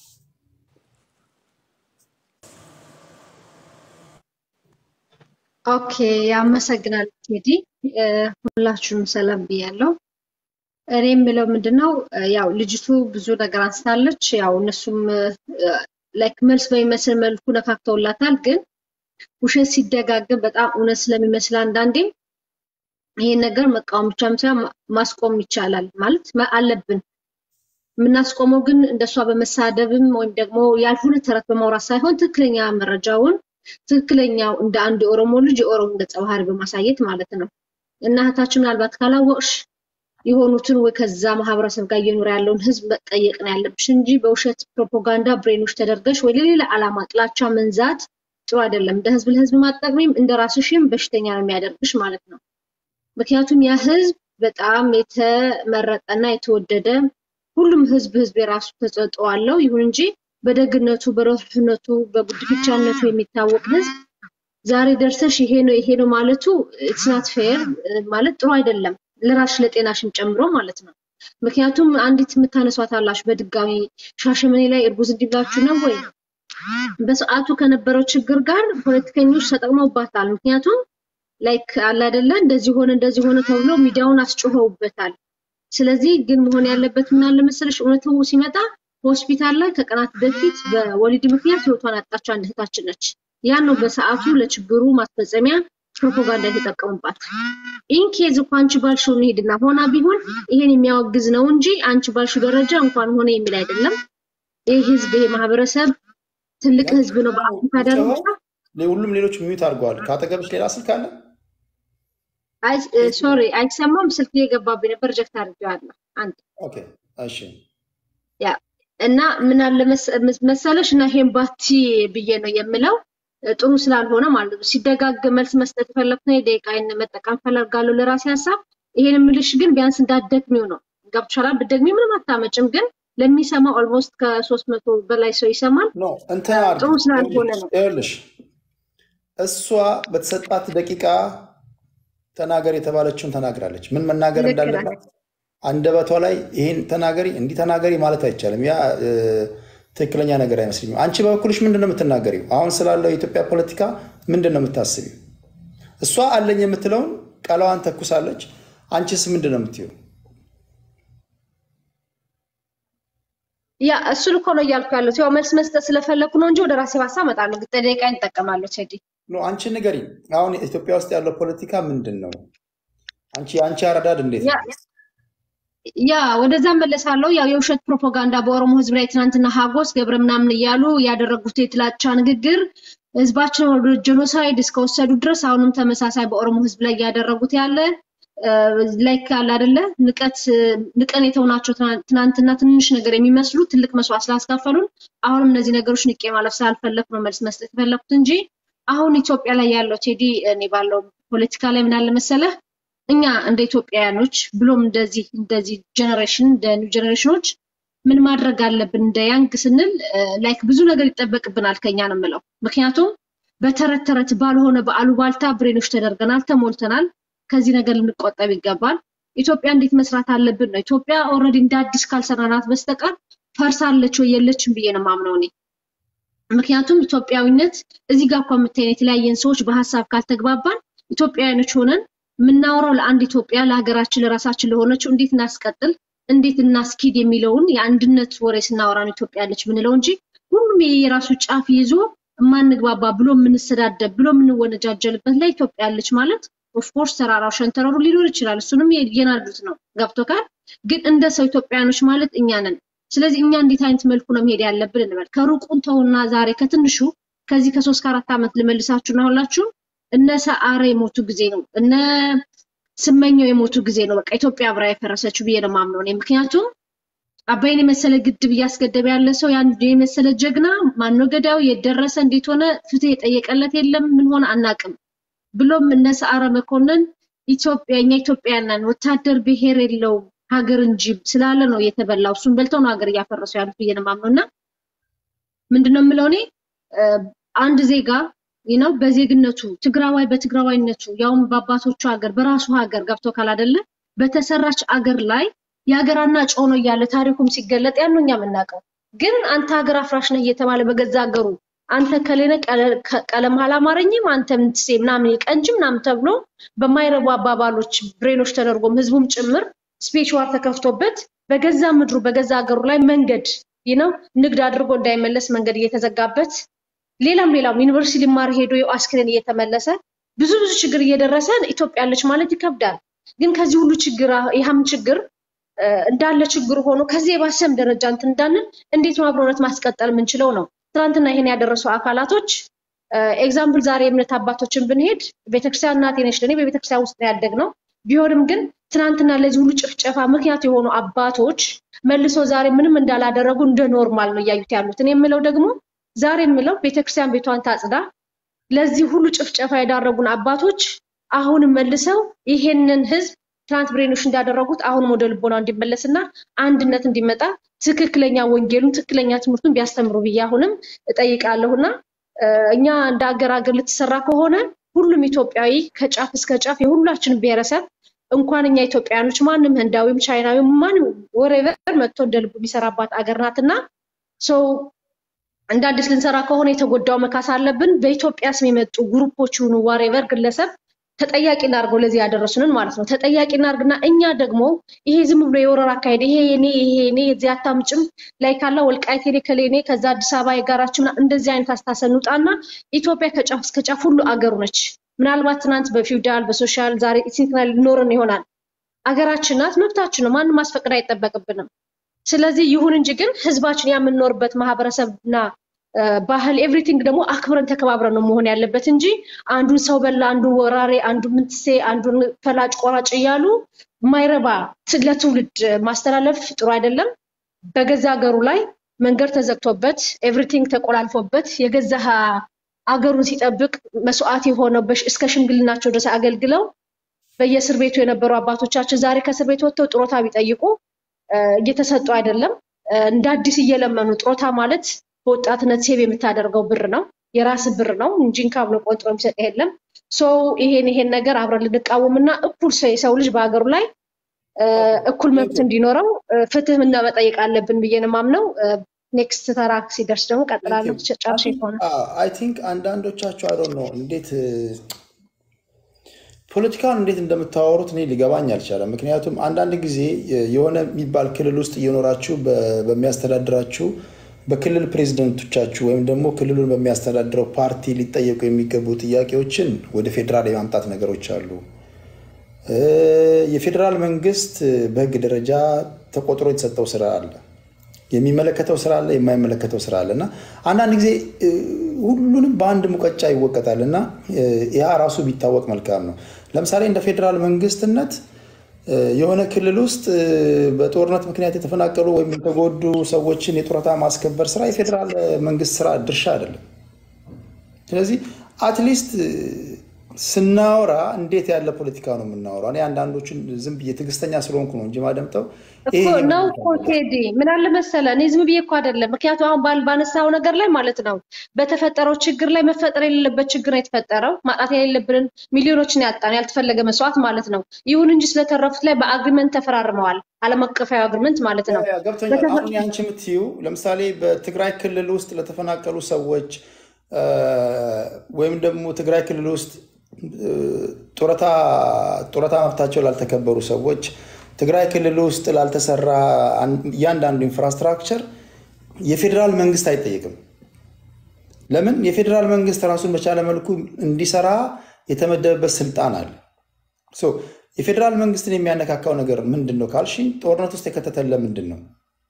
ኦኬ፣ አመሰግናለሁ ቴዲ። ሁላችሁንም ሰላም ብያለሁ። እኔ የምለው ምንድነው ያው ልጅቱ ብዙ ነገር አንስታለች። ያው እነሱም ላይክ መልስ በሚመስል መልኩ ነካክተውላታል። ግን ውሸት ሲደጋገም በጣም እውነት ስለሚመስል አንዳንዴ ይሄን ነገር መቃወም ብቻም ሳይሆን ማስቆም ይቻላል ማለት አለብን። የምናስቆመው ግን እንደሷ በመሳደብም ወይም ደግሞ ያልሆነ ተረት በማውራት ሳይሆን ትክክለኛ መረጃውን ትክክለኛው እንደ አንድ የኦሮሞ ልጅ የኦሮሞ ገጸ ባህሪ በማሳየት ማለት ነው። እና እህታችን ምናልባት ካላወቅሽ የሆኑትን ወይ ከዛ ማህበረሰብ ጋር እየኖረ ያለውን ህዝብ መጠየቅ ነው ያለብሽ እንጂ በውሸት ፕሮፓጋንዳ ብሬኖች ተደርገሽ ወይ ለሌላ ዓላማ ጥላቻ መንዛት ጥሩ አይደለም። እንደ ህዝብ ለህዝብ ማጠቅሚም እንደ ራስሽም በሽተኛ ነው የሚያደርግሽ ማለት ነው። ምክንያቱም ያ ህዝብ በጣም የተመረጠና የተወደደ ሁሉም ህዝብ ህዝብ የራሱ ተሰጥኦ አለው። ይሁን እንጂ በደግነቱ፣ በረህነቱ፣ በጉድፍቻነቱ የሚታወቅ ህዝብ ዛሬ ደርሰሽ ይሄ ነው ይሄ ነው ማለቱ ኢትስ ናት ፌር ማለት ጥሩ አይደለም። ለራስሽ ለጤናሽን ጨምሮ ማለት ነው። ምክንያቱም አንዲት የምታነሷት አላችሁ በድጋሚ ሻሸመኔ ላይ እርጉዝ እንዲብላችሁ ነው ወይ? በሰዓቱ ከነበረው ችግር ጋር ፖለቲከኞች ተጠቅመውባታል። ምክንያቱም ላይክ አለ አይደለ እንደዚህ ሆነ እንደዚህ ሆነ ተብሎ ሚዲያውን አስጮኸውበታል። ስለዚህ ግን መሆን ያለበት ምን አለ መሰለሽ እውነቱ ሲመጣ ሆስፒታል ላይ ከቀናት በፊት በወሊድ ምክንያት ህይወቷን ያጣች አንድ እህታችን ነች። ያን ነው በሰዓቱ ለችግሩ ማስፈጸሚያ ፕሮፓጋንዳ የተጠቀሙባት። ኢንኬዝ እኮ አንቺ ባልሽው እንሂድና ሆና ቢሆን ይሄን የሚያወግዝ ነው እንጂ አንቺ ባልሽው ደረጃ እንኳን ሆነ የሚል አይደለም። ይህ ህዝብ ይሄ ማህበረሰብ ትልቅ ህዝብ ነው በአፍሪካ ደረጃ። ሁሉም ሌሎች ሚዩት አድርገዋል። ከአጠገብሽ ሌላ ስልክ አለ? ሶሪ አይሰማም። ስልክ የገባብኝ ነበር፣ ጀክት አድርጌዋለሁ። አንድ ኦኬ፣ እሺ ያ እና ምን አለ መሰለሽ እና ይሄን ባቲ ብዬ ነው የምለው ጥሩ ስላልሆነ ማለት ነው። ሲደጋገም መልስ መስጠት የፈለግኩ ነው ደቂቃዬን መጠቀም ፈልጋለሁ ለራሴ ሀሳብ። ይሄን የምልሽ ግን ቢያንስ እንዳትደግሚው ነው። ገብቶሻል? ብትደግሚ ምንም አታመጭም፣ ግን ለሚሰማ ኦልሞስት ከሶስት መቶ በላይ ሰው ይሰማል። ጥሩ ስላልሆነ ነው። ይኸውልሽ እሷ በተሰጣት ደቂቃ ተናገር የተባለችውን ተናግራለች። ምን መናገር ልክ ናት። እንዳለባት አንደበቷ ላይ ይሄን ተናገሪ እንዲህ ተናገሪ ማለት አይቻልም። ያ እ፣ ትክክለኛ ነገር አይመስለኝም። አንቺ በበኩልሽ ምንድን ነው የምትናገሪው? አሁን ስላለው የኢትዮጵያ ፖለቲካ ምንድን ነው የምታስቢው? እሷ አለኝ የምትለውን ቃላዋን ተኩሳለች። አንቺስ ምንድን ነው የምትይው? ያ እሱን እኮ ነው እያልኩ ያለሁት። ያው መልስ መስጠት ስለፈለኩ ነው እንጂ ወደ ራሴ ሀሳብ እመጣለሁ። ግን ደቂቃ ይጠቀማለሁ ቴዲ። ኖ አንቺ ንገሪ። አሁን ኢትዮጵያ ውስጥ ያለው ፖለቲካ ምንድን ነው? አንቺ አንቺ አረዳድ እንዴት ያ ነው? ያ ወደዛ መለሳለሁ። ያው የውሸት ፕሮፓጋንዳ በኦሮሞ ሕዝብ ላይ ትናንትና ሀጎስ ገብረ ምናምን እያሉ ያደረጉት የጥላቻ ንግግር ሕዝባችን ወደ ጄኖሳይድ እስከወሰዱ ድረስ አሁንም ተመሳሳይ በኦሮሞ ሕዝብ ላይ እያደረጉት ያለ ላይክ አለ አይደለ ንቀት ንቀን የተውናቸው ትናንት- ትናንትና ትንሽ ነገር የሚመስሉ ትልቅ መስዋዕት ስላስከፈሉን አሁንም እነዚህ ነገሮች ንቄ ማለፍ ስላልፈለኩ ነው መልስ መስጠት የፈለኩት እንጂ አሁን ኢትዮጵያ ላይ ያለው ቴዲ እኔ ባለው ፖለቲካ ላይ ምን አለ መሰለህ እኛ እንደ ኢትዮጵያውያኖች ብሎም እንደዚህ እንደዚህ ጀኔሬሽን እንደ ኒው ጀኔሬሽኖች ምን ማድረግ አለብን እንደ ያንግ ስንል ላይክ ብዙ ነገር ይጠበቅብናል ከኛ ነው የምለው። ምክንያቱም በተረት ተረት ባልሆነ በአሉባልታ ብሬኖች ተደርገናል፣ ተሞልተናል። ከዚህ ነገር ልንቆጠብ ይገባል። ኢትዮጵያ እንዴት መስራት አለብን ነው። ኢትዮጵያ ኦልሬዲ እንደ አዲስ ካልሰራናት በስተቀር ፈርሳለች ወይ የለችም ብዬ ነው የማምነው እኔ። ምክንያቱም ኢትዮጵያዊነት እዚህ ጋር እኮ የምታየን የተለያየን ሰዎች በሀሳብ ካልተግባባን ኢትዮጵያውያኖች ሆነን የምናወራው ለአንድ ኢትዮጵያ ለሀገራችን ለራሳችን ለሆነችው እንዴት እናስቀጥል እንዴት እናስኪድ የሚለውን የአንድነት ወሬ ስናወራ ነው ኢትዮጵያ ያለች ምንለው እንጂ ሁሉም የራሱ ጫፍ ይዞ የማንግባባ ብሎ የምንሰዳደብ ብሎ የምንወነጃጀልበት ላይ ኢትዮጵያ ያለች ማለት ኦፍኮርስ ተራራው ሸንተረሩ ሊኖር ይችላል። እሱንም የናዱት ነው ገብቶካል። ግን እንደ ሰው ኢትዮጵያውያኖች ማለት እኛ ነን። ስለዚህ እኛ እንዴት አይነት መልኩ ነው መሄድ ያለብን እንበል። ከሩቁን ተውና ዛሬ ከትንሹ ከዚህ ከሶስት ከአራት ዓመት ልመልሳችሁና ሁላችሁ እነ ሰዓረ የሞቱ ጊዜ ነው እነ ስመኘው የሞቱ ጊዜ ነው በቃ ኢትዮጵያ አብራ የፈረሰችው ብዬ ነው የማምነው እኔ። ምክንያቱም አባይን የመሰለ ግድብ እያስገደበ ያለ ሰው ያን የመሰለ ጀግና ማነው ገዳዩ የደረሰ እንዴት ሆነ ፍትህ የጠየቀለት የለም ምን ሆነ አናቅም። ብሎም እነ ሰዓረ መኮንን ኢትዮጵያ እኛ ኢትዮጵያውያን ነን ወታደር ብሔር የለውም ሀገር እንጂ ስላለ ነው የተበላው። እሱን በልተው ነው ሀገር እያፈረሱ ያሉት ብዬ ነው የማምነው እና ምንድነው የምለው እኔ አንድ ዜጋ ነው በዜግነቱ ትግራዋይ በትግራዋይነቱ ያውም በአባቶቹ ሀገር በራሱ ሀገር ገብቶ ካላደለ በተሰራች አገር ላይ የሀገራና ጮኖ እያለ ታሪኩም ሲገለጥ ያን ነው እኛ የምናውቀው። ግን አንተ ሀገር አፍራሽ ነህ እየተባለ በገዛ ሀገሩ አንተ ከሌነ ቀለም አላማረኝም አንተ ምትሴ ምናምን የቀንጅ ምናምን ተብሎ በማይረቡ አባባሎች ብሬኖች ተደርጎም ህዝቡም ጭምር ስፔች ዋር ተከፍቶበት በገዛ ምድሩ በገዛ ሀገሩ ላይ መንገድ ነው ንግድ አድርጎ እንዳይመለስ መንገድ እየተዘጋበት ሌላም ሌላም ዩኒቨርሲቲ ሊማር ሄዶ አስክሬን እየተመለሰ ብዙ ብዙ ችግር እየደረሰ ኢትዮጵያ ያለች ማለት ይከብዳል። ግን ከዚህ ሁሉ ችግር ይህም ችግር እንዳለ ችግሩ ሆኖ ከዚህ የባሰም ደረጃ እንትን እንዳንል እንዴት ነው አብሮነት ማስቀጠል የምንችለው ነው። ትናንትና ይሄን ያደረሱ አካላቶች ኤግዛምፕል ዛሬ የእምነት አባቶችን ብንሄድ ቤተክርስቲያን እናቴ ነች ለእኔ በቤተክርስቲያን ውስጥ ነው ያደግነው። ቢሆንም ግን ትናንትና ለዚህ ሁሉ ጭፍጨፋ ምክንያት የሆኑ አባቶች መልሶ ዛሬ ምንም እንዳላደረጉ እንደ ኖርማል ነው እያዩት ያሉት። እኔ የምለው ደግሞ ዛሬ የምለው ቤተክርስቲያን ቤቷን ታጽዳ፣ ለዚህ ሁሉ ጭፍጨፋ የዳረጉን አባቶች አሁንም መልሰው ይሄንን ህዝብ ትናንት ብሬኖች እንዳደረጉት አሁንም ወደ ልቦና እንዲመለስና አንድነት እንዲመጣ ትክክለኛ ወንጌሉን ትክክለኛ ትምህርቱን ቢያስተምሩ ብዬ አሁንም እጠይቃለሁና እኛ እንደ ሀገር ሀገር ልትሰራ ከሆነ ሁሉም ኢትዮጵያዊ ከጫፍ እስከ ጫፍ የሁላችንም ብሔረሰብ እንኳን እኛ ኢትዮጵያውያኖች ማንም ህንዳዊም ቻይናዊም ማንም ወሬቨር መጥቶ እንደ ልቡ የሚሰራባት አገር ናትና ሰው እንደ አዲስ ልንሰራ ከሆነ የተጎዳው መካስ አለብን። በኢትዮጵያ ስም የመጡ ግሩፖች ይሁኑ ዋሬቨር ግለሰብ ተጠያቂ እናድርገው ለዚህ ያደረሱንን ማለት ነው። ተጠያቂ እናድርግና እኛ ደግሞ ይሄ ዝም ብሎ የወረራ አካሄድ ይሄ የኔ ይሄ የኔ የዚህ አታምጭም ላይ ካላ ወልቃይት የኔ ከሌኔ ከዛ አዲስ አበባ የጋራችን እንደዚህ አይነት አስተሳሰብ እንውጣና ኢትዮጵያ ከጫፍ እስከ ጫፍ ሁሉ አገሩ ነች። ምናልባት ትናንት በፊውዳል በሶሻል ዛሬ ኢትኒክናል ሊኖርን ይሆናል። አገራችን ናት፣ መብታችን ነው። ማንም ማስፈቀድ አይጠበቅብንም። ስለዚህ ይሁን እንጂ ግን ህዝባችን የምንኖርበት ማህበረሰብና ባህል ኤቭሪቲንግ ደግሞ አክብረን ተከባብረን ነው መሆን ያለበት እንጂ አንዱን ሰው በላ፣ አንዱን ወራሬ፣ አንዱን ምንትሴ፣ አንዱን ፈላጭ ቆራጭ እያሉ የማይረባ ለትውልድ ማስተላለፍ ጥሩ አይደለም። በገዛ ሀገሩ ላይ መንገድ ተዘግቶበት ኤቭሪቲንግ ተቆላልፎበት የገዛ አገሩን ሲጠብቅ መስዋዕት የሆነው እስከ ሽምግልናቸው ድረስ አገልግለው በየእስር ቤቱ የነበሩ አባቶቻችን ዛሬ ከእስር ቤት ወጥተው ጥሮታ ቢጠይቁ እየተሰጡ አይደለም። እንደ አዲስ እየለመኑ ጥሮታ ማለት በወጣትነት ሴብ የምታደርገው ብር ነው፣ የራስ ብር ነው እንጂ እንካ ብሎ ቆንጥሮ የሚሰጥ የለም። ሶ ይሄን ይሄን ነገር አብረን ልንቃወምና እኩል ሰው የሰው ልጅ በሀገሩ ላይ እ፣ እኩል መብት እንዲኖረው እ፣ ፍትህ እና መጠየቅ አለብን ብዬ ነው የማምነው። ኔክስት ተራ ሲደርስ ደግሞ ቀጥላለሁ። ጨርሼ ከሆነ አይ ቲንክ አንዳንዶቻችሁ አይ ዶንት ኖ እንዴት ፖለቲካን እንዴት እንደምታወሩት እኔ ሊገባኝ አልቻለም። ምክንያቱም አንዳንድ ጊዜ የሆነ የሚባል ክልል ውስጥ እየኖራችሁ በ- በሚያስተዳድራችሁ በክልል ፕሬዚደንቶቻችሁ ወይም ደግሞ ክልሉን በሚያስተዳድረው ፓርቲ ሊጠየቁ የሚገቡ ጥያቄዎችን ወደ ፌዴራል የማምጣት ነገሮች አሉ። እ፣ የፌዴራል መንግስት በህግ ደረጃ ተቆጥሮ የተሰጠው ስራ አለ። የሚመለከተው ስራ አለ፣ የማይመለከተው ስራ አለ እና አንዳንድ ጊዜ እ፣ ሁሉንም በአንድ ሙቀጫ ይወቀጣል እና እ፣ ያ ራሱ ቢታወቅ መልካም ነው። ለምሳሌ እንደ ፌዴራል መንግስትነት እ፣ የሆነ ክልል ውስጥ እ፣ በጦርነት ምክንያት የተፈናቀሉ ወይም የተጎዱ ሰዎችን የጡረታ ማስከበር ስራ የፌዴራል መንግስት ስራ ድርሻ አይደለም። ስለዚህ አትሊስት ስናወራ እንዴት ያለ ፖለቲካ ነው የምናወራው? እኔ አንዳንዶቹን ዝም ብዬ ትዕግስተኛ ስለሆንኩ ነው እንጂ ማደምጠው ይሄ እኮ ይሄ ነው ማለት እኮ ቴዲ፣ ምን አለ መሰለ፣ እኔ ዝም ብዬ እኮ አይደለም። ምክንያቱም አሁን ባል ባነሳው ነገር ላይ ማለት ነው በተፈጠረው ችግር ላይ መፈጠር የሌለበት ችግር ነው የተፈጠረው። ማጣት የሌለብንን ሚሊዮኖችን ያጣን ያልተፈለገ መስዋዕት ማለት ነው። ይሁን እንጂ ስለተረፉት ላይ በአግሪመንት ተፈራርመዋል። ዓለም አቀፋዊ አግሪመንት ማለት ነው። ያ ገብቶኛል። አሁን ያንቺ የምትይው ለምሳሌ በትግራይ ክልል ውስጥ ለተፈናቀሉ ሰዎች እ፣ ወይም ደግሞ ትግራይ ክልል ውስጥ እ፣ ጡረታ ጡረታ መብታቸው ላልተከበሩ ሰዎች ትግራይ ክልል ውስጥ ላልተሰራ አን- እያንዳንዱ ኢንፍራስትራክቸር የፌዴራል መንግስት አይጠየቅም። ለምን? የፌዴራል መንግስት ራሱን በቻለ መልኩ እንዲሰራ የተመደበበት ስልጣን አለ። ሶ የፌዴራል መንግስትን የሚያነካካው ነገር ምንድን ነው ካልሽኝ፣ ጦርነት ውስጥ የከተተን ለምንድን ነው?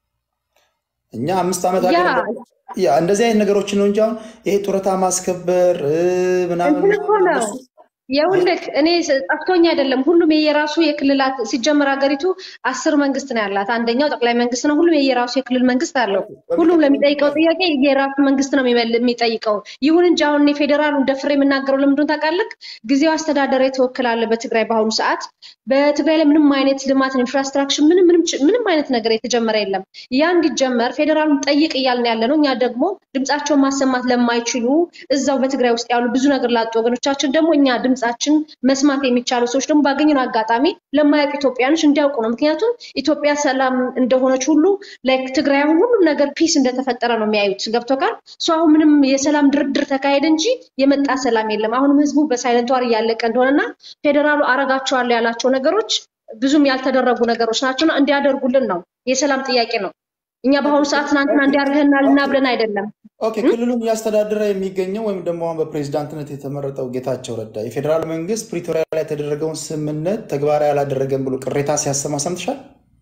እኛ አምስት ዓመት ያ ሀገር ያ እንደዚህ አይነት ነገሮችን ነው እንጂ አሁን ይሄ ጡረታ ማስከበር እ፣ ምናምን እንትን እኮ ምናምን ነው እነሱ የውልክ እኔ ስ- ጠፍቶኝ አይደለም። ሁሉም የየራሱ የክልላት ሲጀመር ሀገሪቱ አስር መንግስት ነው ያላት። አንደኛው ጠቅላይ መንግስት ነው። ሁሉም የየራሱ የክልል መንግስት አለው። ሁሉም በሚቀጥለው ለሚጠይቀው ጥያቄ የራሱ መንግስት ነው የሚመል- የሚጠይቀው። ይሁን እንጂ አሁን እኔ ፌዴራሉን ደፍሬ የምናገረው ለምንድን ነው ታውቃለህ? ጊዜው አስተዳደር የተወክላለ በትግራይ በአሁኑ ሰዓት በትግራይ ላይ ምንም አይነት ልማት ኢንፍራስትራክቸር ምንም ምንም ች- ምንም አይነት ነገር የተጀመረ የለም። ያ እንዲጀመር ፌዴራሉን ጠይቅ እያልን ያለ ነው። እኛ ደግሞ ድምጻቸውን ማሰማት ለማይችሉ እዛው በትግራይ ውስጥ ያሉ ብዙ ነገር ላጡ ወገኖቻችን ደግሞ እኛ ድምጻችን መስማት የሚቻሉ ሰዎች ደግሞ ባገኘነው አጋጣሚ ለማያውቁ ኢትዮጵያኖች እንዲያውቁ ነው። ምክንያቱም ኢትዮጵያ ሰላም እንደሆነች ሁሉ ላይክ ትግራይ አሁን ሁሉም ነገር ፒስ እንደተፈጠረ ነው የሚያዩት። ገብቶካል? እሱ አሁን ምንም የሰላም ድርድር ተካሄደ እንጂ የመጣ ሰላም የለም። አሁንም ህዝቡ በሳይለንት ዋር እያለቀ እንደሆነና ፌዴራሉ አረጋቸዋለሁ ያላቸው ነገሮች ብዙም ያልተደረጉ ነገሮች ናቸውና እንዲያደርጉልን ነው። የሰላም ጥያቄ ነው። እኛ በአሁኑ ሰዓት ትናንትና እንዲያርገናል እና ብለን አይደለም። ኦኬ ክልሉን እያስተዳደረ የሚገኘው ወይም ደግሞ አሁን በፕሬዚዳንትነት የተመረጠው ጌታቸው ረዳ የፌዴራል መንግስት ፕሪቶሪያ ላይ የተደረገውን ስምምነት ተግባራዊ አላደረገም ብሎ ቅሬታ ሲያሰማ ሰምተሻል?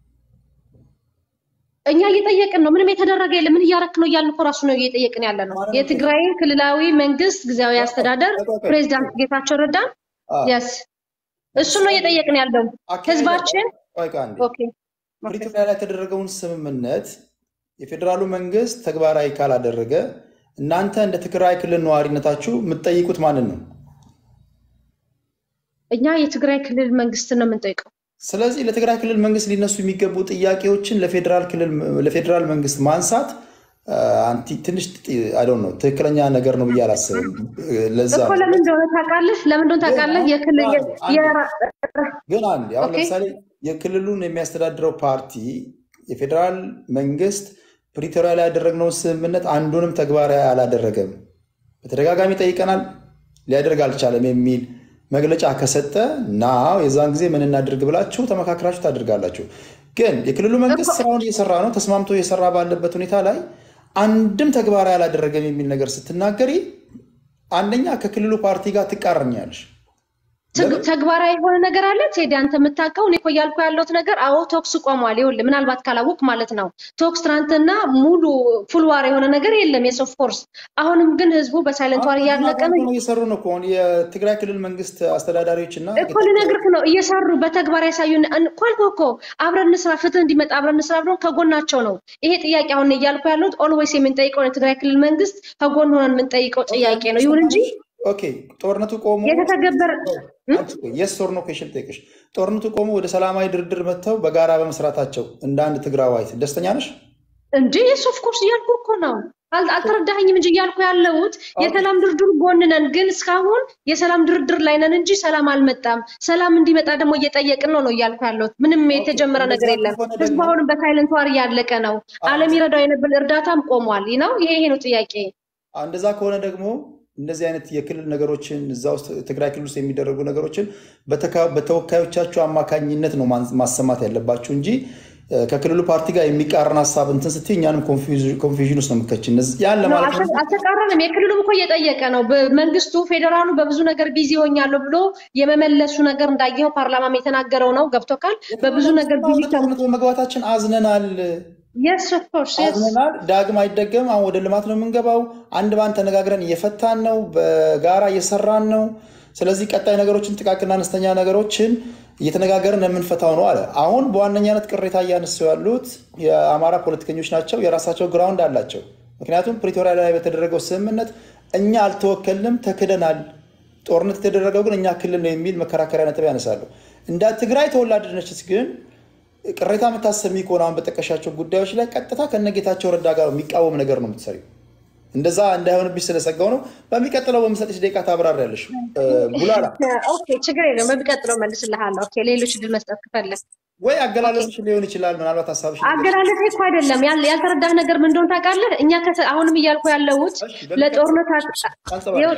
እኛ እየጠየቅን ነው። ምንም የተደረገ የለም። ምን እያረክ ነው እያልን እኮ ራሱ ነው እየጠየቅን ያለ ነው። ማንም የትግራይ ክልላዊ መንግስት ጊዜያዊ አስተዳደር ቆይ፣ ቆይ፣ ቆይ። ፕሬዚዳንት ጌታቸው ረዳን አዎ፣ የስ እሱን ነው እየጠየቅን ያለው አካሄድ ህዝባችን። ቆይ፣ ቆይ አንዴ። ኦኬ ኦኬ። ፕሪቶሪያ ላይ የተደረገውን ስምምነት የፌዴራሉ መንግስት ተግባራዊ ካላደረገ እናንተ እንደ ትግራይ ክልል ነዋሪነታችሁ የምትጠይቁት ማንን ነው? እኛ የትግራይ ክልል መንግስትን ነው የምንጠይቀው። ስለዚህ ለትግራይ ክልል መንግስት ሊነሱ የሚገቡ ጥያቄዎችን ለፌዴራል ክልል ለፌዴራል መንግስት ማንሳት አ፣ አንቲ ትንሽ አይ ነው ትክክለኛ ነገር ነው ብዬ አላስብም። ለዛ እኮ ነው ለምን እንደሆነ ታውቃለህ? ለምን እንደሆነ ታውቃለህ? የክልል የ- አንዴ የራ- ግን አንዴ አሁን ኦኬ ለምሳሌ የክልሉን የሚያስተዳድረው ፓርቲ የፌዴራል መንግስት ፕሪቶሪያ ላይ ያደረግነውን ስምምነት አንዱንም ተግባራዊ አላደረገም፣ በተደጋጋሚ ጠይቀናል፣ ሊያደርግ አልቻለም የሚል መግለጫ ከሰጠ ናው የዛን ጊዜ ምን እናድርግ ብላችሁ ተመካክራችሁ ታደርጋላችሁ። ግን የክልሉ መንግስት እኮ ስራውን እየሰራ ነው፣ ተስማምቶ እየሰራ ባለበት ሁኔታ ላይ አንድም ተግባራዊ አላደረገም የሚል ነገር ስትናገሪ አንደኛ ከክልሉ ፓርቲ ጋር ትቃረኛለሽ። ትግ- ለምን? ተግባራዊ የሆነ ነገር አለ ቴዲ፣ አንተ የምታውቀው እኔ እኮ እያልኩ ያለሁት ነገር አዎ፣ ቶክስ ቆሟል። ይኸውልህ ምናልባት ካላወቅ ማለት ነው ቶክስ ትናንትና ሙሉ ፉል ዋር የሆነ ነገር የለም የስ ኦፍ ኮርስ። አሁንም ግን ህዝቡ በሳይለንት ዋር አሁን እያለቀ ነው። ነው እየሰሩ ነው እኮ አሁን የትግራይ ክልል መንግስት አስተዳዳሪዎች እና እኮ ልነግርህ ነው እየሰሩ በተግባር ያሳዩን እኮ አልኩህ እኮ አብረን እንስራ፣ ፍትህ እንዲመጣ አብረን እንስራ ብለው ከጎናቸው ነው። ይሄ ጥያቄ አሁን እያልኩ ያለሁት ኦልዌይስ የምንጠይቀው የትግራይ ክልል መንግስት ከጎን ሆነን የምንጠይቀው ጥያቄ ነው። ይሁን እንጂ ኦኬ ጦርነቱ ቆሞ የተተገበረ እም? የስ ኦር ኖ ኩዌሽን ጠይቅሽ ጦርነቱ ቆሞ ወደ ሰላማዊ ድርድር መጥተው በጋራ በመስራታቸው እንደ አንድ ትግራዋይት ደስተኛ ነሽ? እንዴ የስ ኦፍ ኮርስ እያልኩ እኮ ነው። አል- አልተረዳኸኝም እንጂ እያልኩ ያለሁት ኦኬ የሰላም ድርድሩ ጎን ነን፣ ግን እስካሁን የሰላም ድርድር ላይ ነን እንጂ ሰላም አልመጣም። ሰላም እንዲመጣ ደግሞ እየጠየቅን ነው ነው እያልኩ ያለሁት። ምንም ኦኬ የተጀመረ እንደዛ ነገር የለም። ከሆነ ህዝቡ ደግሞ አሁንም በሳይለንት ዋር እያለቀ ነው። አዎ፣ ዓለም ይረዳው የነበር እርዳታም ቆሟል። ይህ ነው ይሄ ይሄ ነው ጥያቄ። አዎ፣ እንደዛ ከሆነ ደግሞ እንደዚህ አይነት የክልል ነገሮችን እዛ ውስጥ ትግራይ ክልል ውስጥ የሚደረጉ ነገሮችን በተካ- በተወካዮቻችሁ አማካኝነት ነው ማን- ማሰማት ያለባችሁ እንጂ እ፣ ከክልሉ ፓርቲ ጋር የሚቃረን ሀሳብ እንትን ስትይ እኛንም ኮንፊውዥን ውስጥ ነው የምከችን። እነዚህ- ያን ነው ለማለት ነው አልተ- እንጂ አልተቃረንም። የክልሉም እኮ እየጠየቀ ነው። በመንግስቱ ፌዴራሉ በብዙ ነገር ቢዚ ሆኛለሁ ብሎ የመመለሱ ነገር እንዳየኸው ፓርላማም የተናገረው ነው። ገብቶካል። በብዙ ነገር ቢዚ ወደ ጦርነት በመግባታችን አዝነናል የስ ኦፍ ኮርስ የስ አዝነናል። ዳግም አይደገም። አሁን ወደ ልማት ነው የምንገባው። አንድ ባንድ ተነጋግረን እየፈታን ነው፣ በጋራ እየሰራን ነው። ስለዚህ ቀጣይ ነገሮችን፣ ጥቃቅንና አነስተኛ ነገሮችን እየተነጋገርን የምንፈታው ነው አለ። አሁን በዋነኛነት ቅሬታ እያነሱ ያሉት የአማራ ፖለቲከኞች ናቸው። የራሳቸው ግራውንድ አላቸው። ምክንያቱም ፕሪቶሪያ ላይ በተደረገው ስምምነት እኛ አልተወከልንም፣ ተክደናል። ጦርነት የተደረገው ግን እኛ ክልል ነው የሚል መከራከሪያ ነጥብ ያነሳሉ። እንደ ትግራይ ተወላድ ነች ግን ቅሬታ የምታሰሚ ከሆነ አሁን በጠቀሻቸው ጉዳዮች ላይ ቀጥታ ከነጌታቸው ረዳ ጋር የሚቃወም ነገር ነው የምትሰሪው። እንደዛ እንዳይሆንብሽ ስለሰጋው ነው። በሚቀጥለው በምሰጥሽ ደቂቃ ታብራሪያለሽ። እ፣ ቡላላ ኦኬ ችግር የለም። በሚቀጥለው መልስልሃለሁ። ኦኬ ሌሎች ድል መስጠት ከፈለግ ወይ አገላለጽሽ ሊሆን ይችላል። ምናልባት ሀሳብሽ አገላለጽ እኮ አይደለም ያል- ያልተረዳህ ነገር ምን እንደሆነ ታውቃለህ? እኛ ከተ- አሁንም እያልኩ ያለሁት ለጦርነት አ- ይኸው፣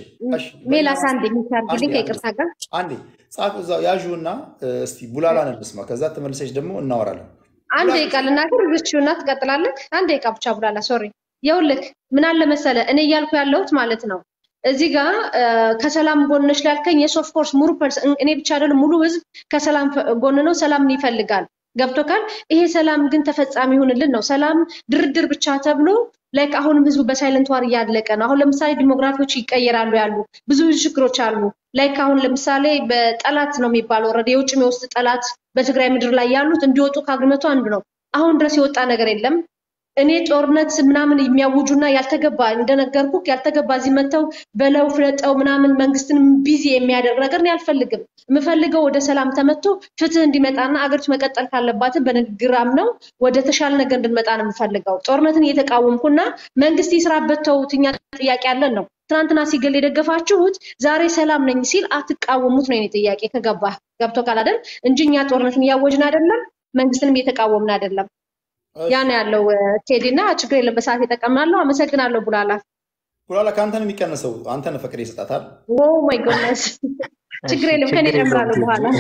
ሜላት አንዴ የሚታርግልኝ አንዴ፣ ከይቅርታ ጋር አንዴ ጻፍ እዛው ያዡ እና እስቲ ቡላላን እንስማ። ከዛ ተመልሰሽ ደግሞ እናወራለን። አንድ ደቂቃ ልናገር እዚችው እና ትቀጥላለህ። አንድ ደቂቃ ብቻ ብላላ። ሶሪ ይኸውልህ ምን አለ መሰለ እኔ እያልኩ ያለሁት ማለት ነው እዚህ ጋር እ፣ ከሰላም ጎንሽ ላልከኝ የስ ኦፍ ኮርስ ሙሉ ፐርስ- እኔ ብቻ አይደለም ሙሉ ህዝብ ከሰላም ፈ- ጎን ነው። ሰላምን ይፈልጋል። ገብቶካል። ይሄ ሰላም ግን ተፈጻሚ ይሁንልን ነው። ሰላም ድርድር ብቻ ተብሎ ላይክ አሁንም ህዝቡ በሳይለንት ዋር እያለቀ ነው። አሁን ለምሳሌ ዲሞግራፊዎች ይቀየራሉ ያሉ ብዙ ብዙ ችግሮች አሉ። ላይክ አሁን ለምሳሌ በጠላት ነው የሚባለው ኦልሬዲ የውጭም የውስጥ ጠላት በትግራይ ምድር ላይ ያሉት እንዲወጡ ከአግመቱ አንዱ ነው። አሁን ድረስ የወጣ ነገር የለም። እኔ ጦርነት ምናምን የሚያውጁና ያልተገባ እንደነገርኩ ያልተገባ እዚህ መጥተው በለው ፍለጠው ምናምን መንግስትን ቢዚ የሚያደርግ ነገር እኔ አልፈልግም። የምፈልገው ወደ ሰላም ተመቶ ፍትህ እንዲመጣና አገሪቱ መቀጠል ካለባትን በንግግራም ነው ወደ ተሻለ ነገር እንድንመጣ ነው የምፈልገው። ጦርነትን እየተቃወምኩና መንግስት ይስራበት ተውት፣ እኛ ጥያቄ አለን ነው። ትናንትና ሲገል የደገፋችሁት ዛሬ ሰላም ነኝ ሲል አትቃወሙት ነው የኔ ጥያቄ። ከገባ ገብቶ ካላደል እንጂ እኛ ጦርነትን እያወጅን አይደለም፣ መንግስትንም እየተቃወምን አይደለም። ያ ነው ያለው ቴዲ እና ችግር የለም። በሰዓት የጠቀምናለሁ። አመሰግናለሁ ቡላላ። ቡላላ ከአንተ ነው የሚቀንሰው። አንተ ነህ ፈቅደ ይሰጣታል። ኦ ማይ ጎድነስ ችግር የለም። ከኔ ችግር የለውም እጨምራለሁ ቴዲ። በኋላ።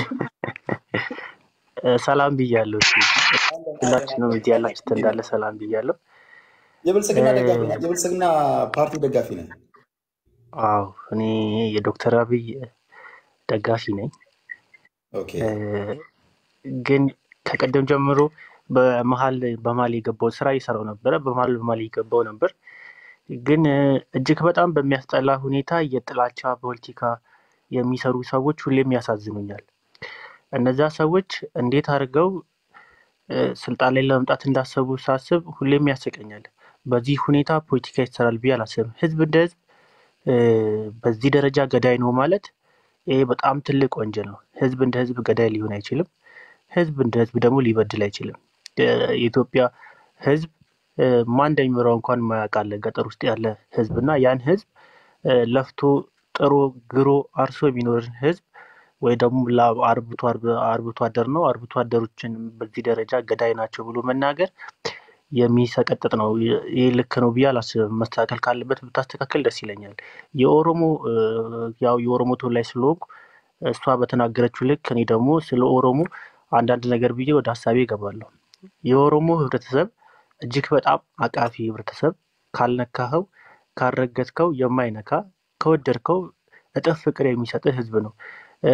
እ፣ ሰላም ብያለሁ። ቴዲ። ሁላችንም እዚህ ያላችሁት እንዳለ ሰላም ብያለሁ። የብልጽግና እ፣ ደጋፊ ነህ? የብልጽግና ፓርቲ ደጋፊ ነህ? አዎ እኔ የዶክተር አብይ ደጋፊ ነኝ። ኦኬ እ፣ ግን ከቀደም ጀምሮ በመሀል በመሀል የገባው ስራ እየሰራው ነበረ። በመሀል በመሀል የገባው ነበር። ግን እ፣ እጅግ በጣም በሚያስጠላ ሁኔታ የጥላቻ ፖለቲካ የሚሰሩ ሰዎች ሁሌም ያሳዝኑኛል። እነዛ ሰዎች እንዴት አድርገው እ፣ ስልጣን ላይ ለመምጣት እንዳሰቡ ሳስብ ሁሌም ያስቀኛል። በዚህ ሁኔታ ፖለቲካ ይሰራል ብዬ አላስብም። ህዝብ እንደ ህዝብ እ፣ በዚህ ደረጃ ገዳይ ነው ማለት ይሄ በጣም ትልቅ ወንጀል ነው። ህዝብ እንደ ህዝብ ገዳይ ሊሆን አይችልም። ህዝብ እንደ ህዝብ ደግሞ ሊበድል አይችልም። እ፣ የኢትዮጵያ ህዝብ እ፣ ማን እንደሚመራው እንኳን ማያውቅ አለ ገጠር ውስጥ ያለ ህዝብ እና ያን ህዝብ እ፣ ለፍቶ ጥሮ ግሮ አርሶ የሚኖርን ህዝብ ወይ ደግሞ ላ- አርብቶ አርብ- አርብቶ አደር ነው አርብቶ አደሮችን በዚህ ደረጃ ገዳይ ናቸው ብሎ መናገር የሚሰቀጥጥ ነው። ይ- ይህ ልክ ነው ብዬ አላስብም። መስተካከል ካለበት ብታስተካከል ደስ ይለኛል። የኦሮሞ እ፣ ያው የኦሮሞ ተወላጅ ስለሆንኩ እሷ በተናገረችው ልክ እኔ ደግሞ ስለ ኦሮሞ አንዳንድ ነገር ብዬ ወደ ሀሳቤ እገባለሁ። የኦሮሞ ህብረተሰብ እጅግ በጣም አቃፊ ህብረተሰብ፣ ካልነካኸው ካልረገጥከው የማይነካ ከወደድከው እጥፍ ፍቅር የሚሰጥህ ህዝብ ነው። እ፣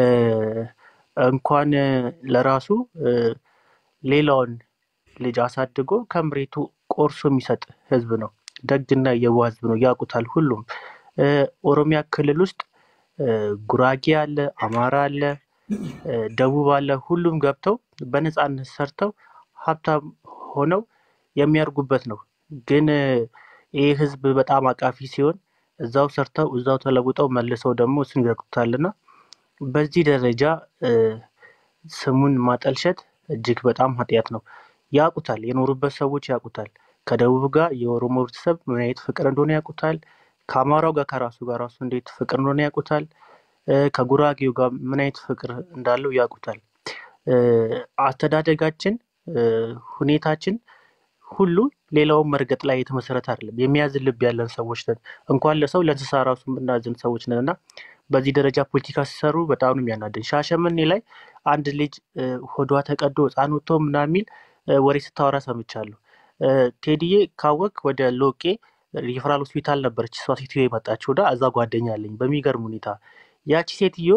እንኳን ለራሱ እ፣ ሌላውን ልጅ አሳድጎ ከምሬቱ ቆርሶ የሚሰጥ ህዝብ ነው። ደግና የዋህ ህዝብ ነው። ያውቁታል ሁሉም። እ፣ ኦሮሚያ ክልል ውስጥ እ፣ ጉራጌ አለ፣ አማራ አለ፣ እ፣ ደቡብ አለ። ሁሉም ገብተው በነፃነት ሰርተው ሀብታም ሆነው የሚያርጉበት ነው። ግን እ፣ ይህ ህዝብ በጣም አቃፊ ሲሆን እዛው ሰርተው እዛው ተለውጠው መልሰው ደግሞ እሱን ይረግጡታልና በዚህ ደረጃ እ፣ ስሙን ማጠልሸት እጅግ በጣም ኃጢአት ነው። ያውቁታል፣ የኖሩበት ሰዎች ያውቁታል። ከደቡብ ጋር የኦሮሞ ህብረተሰብ ምን አይነት ፍቅር እንደሆነ ያውቁታል። ከአማራው ጋር ከራሱ ጋር ራሱ እንዴት ፍቅር እንደሆነ ያውቁታል። እ፣ ከጉራጌው ጋር ምን አይነት ፍቅር እንዳለው ያውቁታል። እ፣ አስተዳደጋችን እ፣ ሁኔታችን ሁሉ ሌላውን መርገጥ ላይ የተመሰረተ አይደለም። የሚያዝን ልብ ያለን ሰዎች ነን። እንኳን ለሰው ለእንስሳ ራሱ የምናዝን ሰዎች ነን እና በዚህ ደረጃ ፖለቲካ ሲሰሩ በጣም ነው የሚያናድን። ሻሸመኔ ላይ አንድ ልጅ እ፣ ሆዷ ተቀዶ ህፃን ወጥቶ ምናምን የሚል እ፣ ወሬ ስታወራ ሰምቻለሁ። እ፣ ቴዲዬ ካወቅ ወደ ሎቄ ሪፈራል ሆስፒታል ነበረች እሷ ሴትዮ የመጣችው እና እዛ ጓደኛ አለኝ። በሚገርም ሁኔታ ያቺ ሴትዮ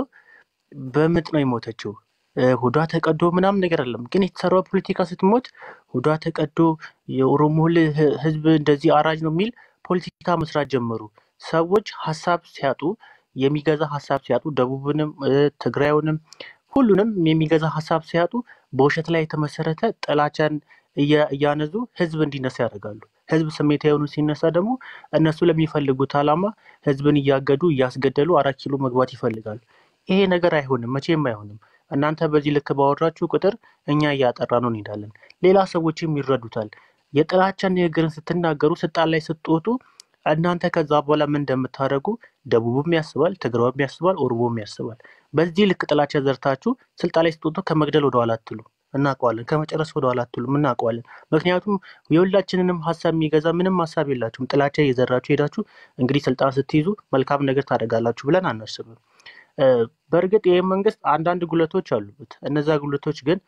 በምጥ ነው የሞተችው። እ፣ ሆዷ ተቀዶ ምናምን ነገር አለም። ግን የተሰራው ፖለቲካ ስትሞት ሆዷ ተቀዶ የኦሮሞ ል- ህ- ህዝብ እንደዚህ አራጅ ነው የሚል ፖለቲካ መስራት ጀመሩ። ሰዎች ሀሳብ ሲያጡ የሚገዛ ሀሳብ ሲያጡ ደቡብንም እ፣ ትግራዩንም ሁሉንም የሚገዛ ሀሳብ ሲያጡ በውሸት ላይ የተመሰረተ ጥላቻን እያ- እያነዙ ህዝብ እንዲነሳ ያደርጋሉ። ህዝብ ስሜታዊ ሆኖ ሲነሳ ደግሞ እነሱ ለሚፈልጉት ዓላማ ህዝብን እያገዱ እያስገደሉ አራት ኪሎ መግባት ይፈልጋሉ። ይሄ ነገር አይሆንም፣ መቼም አይሆንም። እናንተ በዚህ ልክ ባወራችሁ ቁጥር እኛ እያጠራ ነው እንሄዳለን። ሌላ ሰዎችም ይረዱታል። የጥላቻን ንግግርን ስትናገሩ ስልጣን ላይ ስትወጡ እናንተ ከዛ በኋላ ምን እንደምታደርጉ ደቡብም ያስባል፣ ትግራይም ያስባል፣ ኦሮሞም ያስባል። በዚህ ልክ ጥላቻ ዘርታችሁ ስልጣን ላይ ስትወጡ ከመግደል ወደኋላ አትሉ። እናውቀዋለን። ከመጨረስ ወደኋላ አትሉም። እናውቀዋለን። ምክንያቱም የሁላችንንም ሀሳብ የሚገዛ ምንም ሀሳብ የላችሁም። ጥላቻ እየዘራችሁ ሄዳችሁ እንግዲህ ስልጣን ስትይዙ መልካም ነገር ታደርጋላችሁ ብለን አናስብም። እ፣ በእርግጥ ይህ መንግስት አንዳንድ ጉለቶች አሉበት። እነዛ ጉለቶች ግን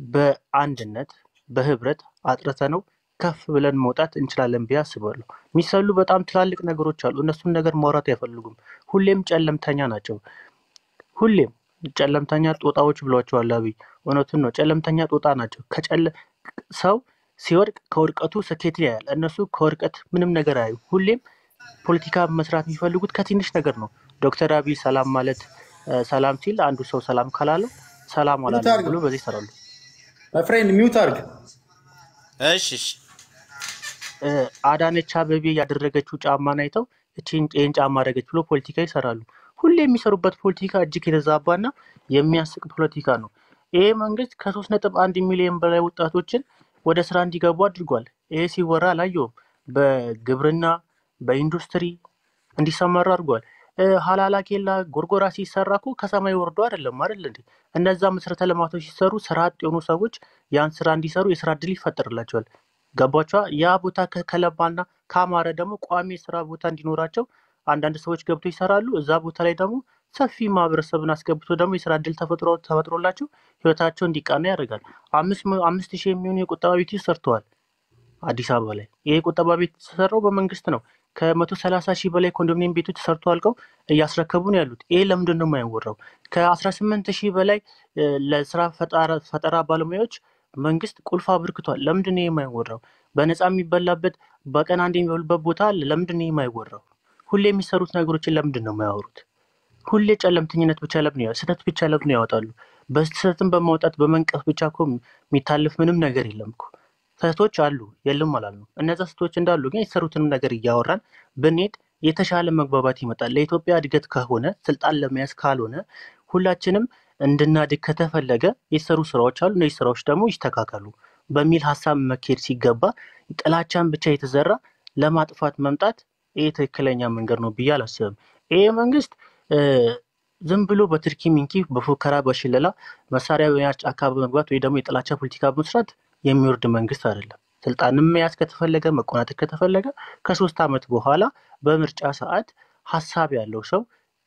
በአንድነት በህብረት አጥርተ ነው ከፍ ብለን መውጣት እንችላለን ብዬ አስባለሁ። የሚሰሉ በጣም ትላልቅ ነገሮች አሉ። እነሱን ነገር ማውራት አይፈልጉም። ሁሌም ጨለምተኛ ናቸው። ሁሌም ጨለምተኛ ጦጣዎች ብሏቸዋል አብይ። እውነቱን ነው። ጨለምተኛ ጦጣ ናቸው። ከጨለ ሰው ሲወድቅ ከውድቀቱ ስኬትን ያያል። እነሱ ከውድቀት ምንም ነገር አያዩ። ሁሌም ፖለቲካ መስራት የሚፈልጉት ከትንሽ ነገር ነው። ዶክተር አብይ ሰላም ማለት እ፣ ሰላም ሲል አንዱ ሰው ሰላም ካላለው ሰላም ሚውት አላለም አድርግ ብሎ በዚህ ይሰራሉ። ማይ ፍሬንድ ሚውት አድርግ። እሺ እሺ እ፣ አዳነች አበቤ ያደረገችው ጫማን አይተው እቺን ይህን ጫማ አደረገች ብሎ ፖለቲካ ይሰራሉ። ሁሌ የሚሰሩበት ፖለቲካ እጅግ የተዛባና የሚያስቅ ፖለቲካ ነው። ይሄ መንግስት ከሶስት ነጥብ አንድ ሚሊዮን በላይ ወጣቶችን ወደ ስራ እንዲገቡ አድርጓል። ይሄ ሲወራ አላየውም። በግብርና በኢንዱስትሪ እንዲሰማሩ አድርጓል። እ፣ ሀላላ ኬላ ጎርጎራ ሲሰራ እኮ ከሰማይ ወርዶ አይደለም አይደል እንዴ? እነዛ መሰረተ ልማቶች ሲሰሩ ስራ አጥ የሆኑ ሰዎች ያን ስራ እንዲሰሩ የስራ እድል ይፈጠርላቸዋል። ገባቸዋ። ያ ቦታ ከ- ከለማና ካማረ ደግሞ ቋሚ የስራ ቦታ እንዲኖራቸው አንዳንድ ሰዎች ገብቶ ይሰራሉ። እዛ ቦታ ላይ ደግሞ ሰፊ ማህበረሰብን አስገብቶ ደግሞ የስራ እድል ተፈጥሮ ተፈጥሮላቸው ህይወታቸው እንዲቃና ያደርጋል። አምስት መ- አምስት ሺህ የሚሆኑ የቁጠባ ቤቶች ሰርተዋል አዲስ አበባ ላይ። ይሄ ቁጠባ ቤት የተሰራው በመንግስት ነው። ከመቶ ሰላሳ ሺህ በላይ ኮንዶሚኒየም ቤቶች ተሰርቶ አልቀው እያስረከቡ ነው ያሉት። ይሄ ለምንድን ነው የማይወራው? ከአስራ ስምንት ሺህ በላይ እ፣ ለስራ ፈጣራ ፈጠራ ባለሙያዎች መንግስት ቁልፍ አበርክቷል። ለምንድን ነው ይሄ የማይወራው? በነፃ የሚበላበት በቀን አንድ የሚበሉበት ቦታ አለ። ለምንድን ነው ይሄ የማይወራው? ሁሌ የሚሰሩት ነገሮችን ለምንድን ነው የማያወሩት? ሁሌ ጨለምተኝነት ብቻ ለምን ያው ስህተት ብቻ ለምን ያወጣሉ? በስህተትን በማውጣት በመንቀፍ ብቻ እኮ የሚታልፍ ምንም ነገር የለም እኮ። ስህተቶች አሉ የለም አላልነው። እነዛ ስህተቶች እንዳሉ ግን የተሰሩትንም ነገር እያወራን ብንሄድ የተሻለ መግባባት ይመጣል። ለኢትዮጵያ እድገት ከሆነ ስልጣን ለመያዝ ካልሆነ ሁላችንም እንድናድግ ከተፈለገ የተሰሩ ስራዎች አሉ። እነዚህ ስራዎች ደግሞ ይስተካከሉ በሚል ሀሳብ መካሄድ ሲገባ ጥላቻን ብቻ የተዘራ ለማጥፋት መምጣት ይህ ትክክለኛ መንገድ ነው ብዬ አላስብም። ይህ መንግስት እ፣ ዝም ብሎ በትርኪ ሚንኪ በፉከራ በሽለላ መሳሪያ በመያዝ ጫካ በመግባት ወይ ደግሞ የጥላቻ ፖለቲካ በመስራት የሚወርድ መንግስት አይደለም። ስልጣንም መያዝ ከተፈለገ መቆናጠጥ ከተፈለገ ከሶስት ዓመት በኋላ በምርጫ ሰዓት ሀሳብ ያለው ሰው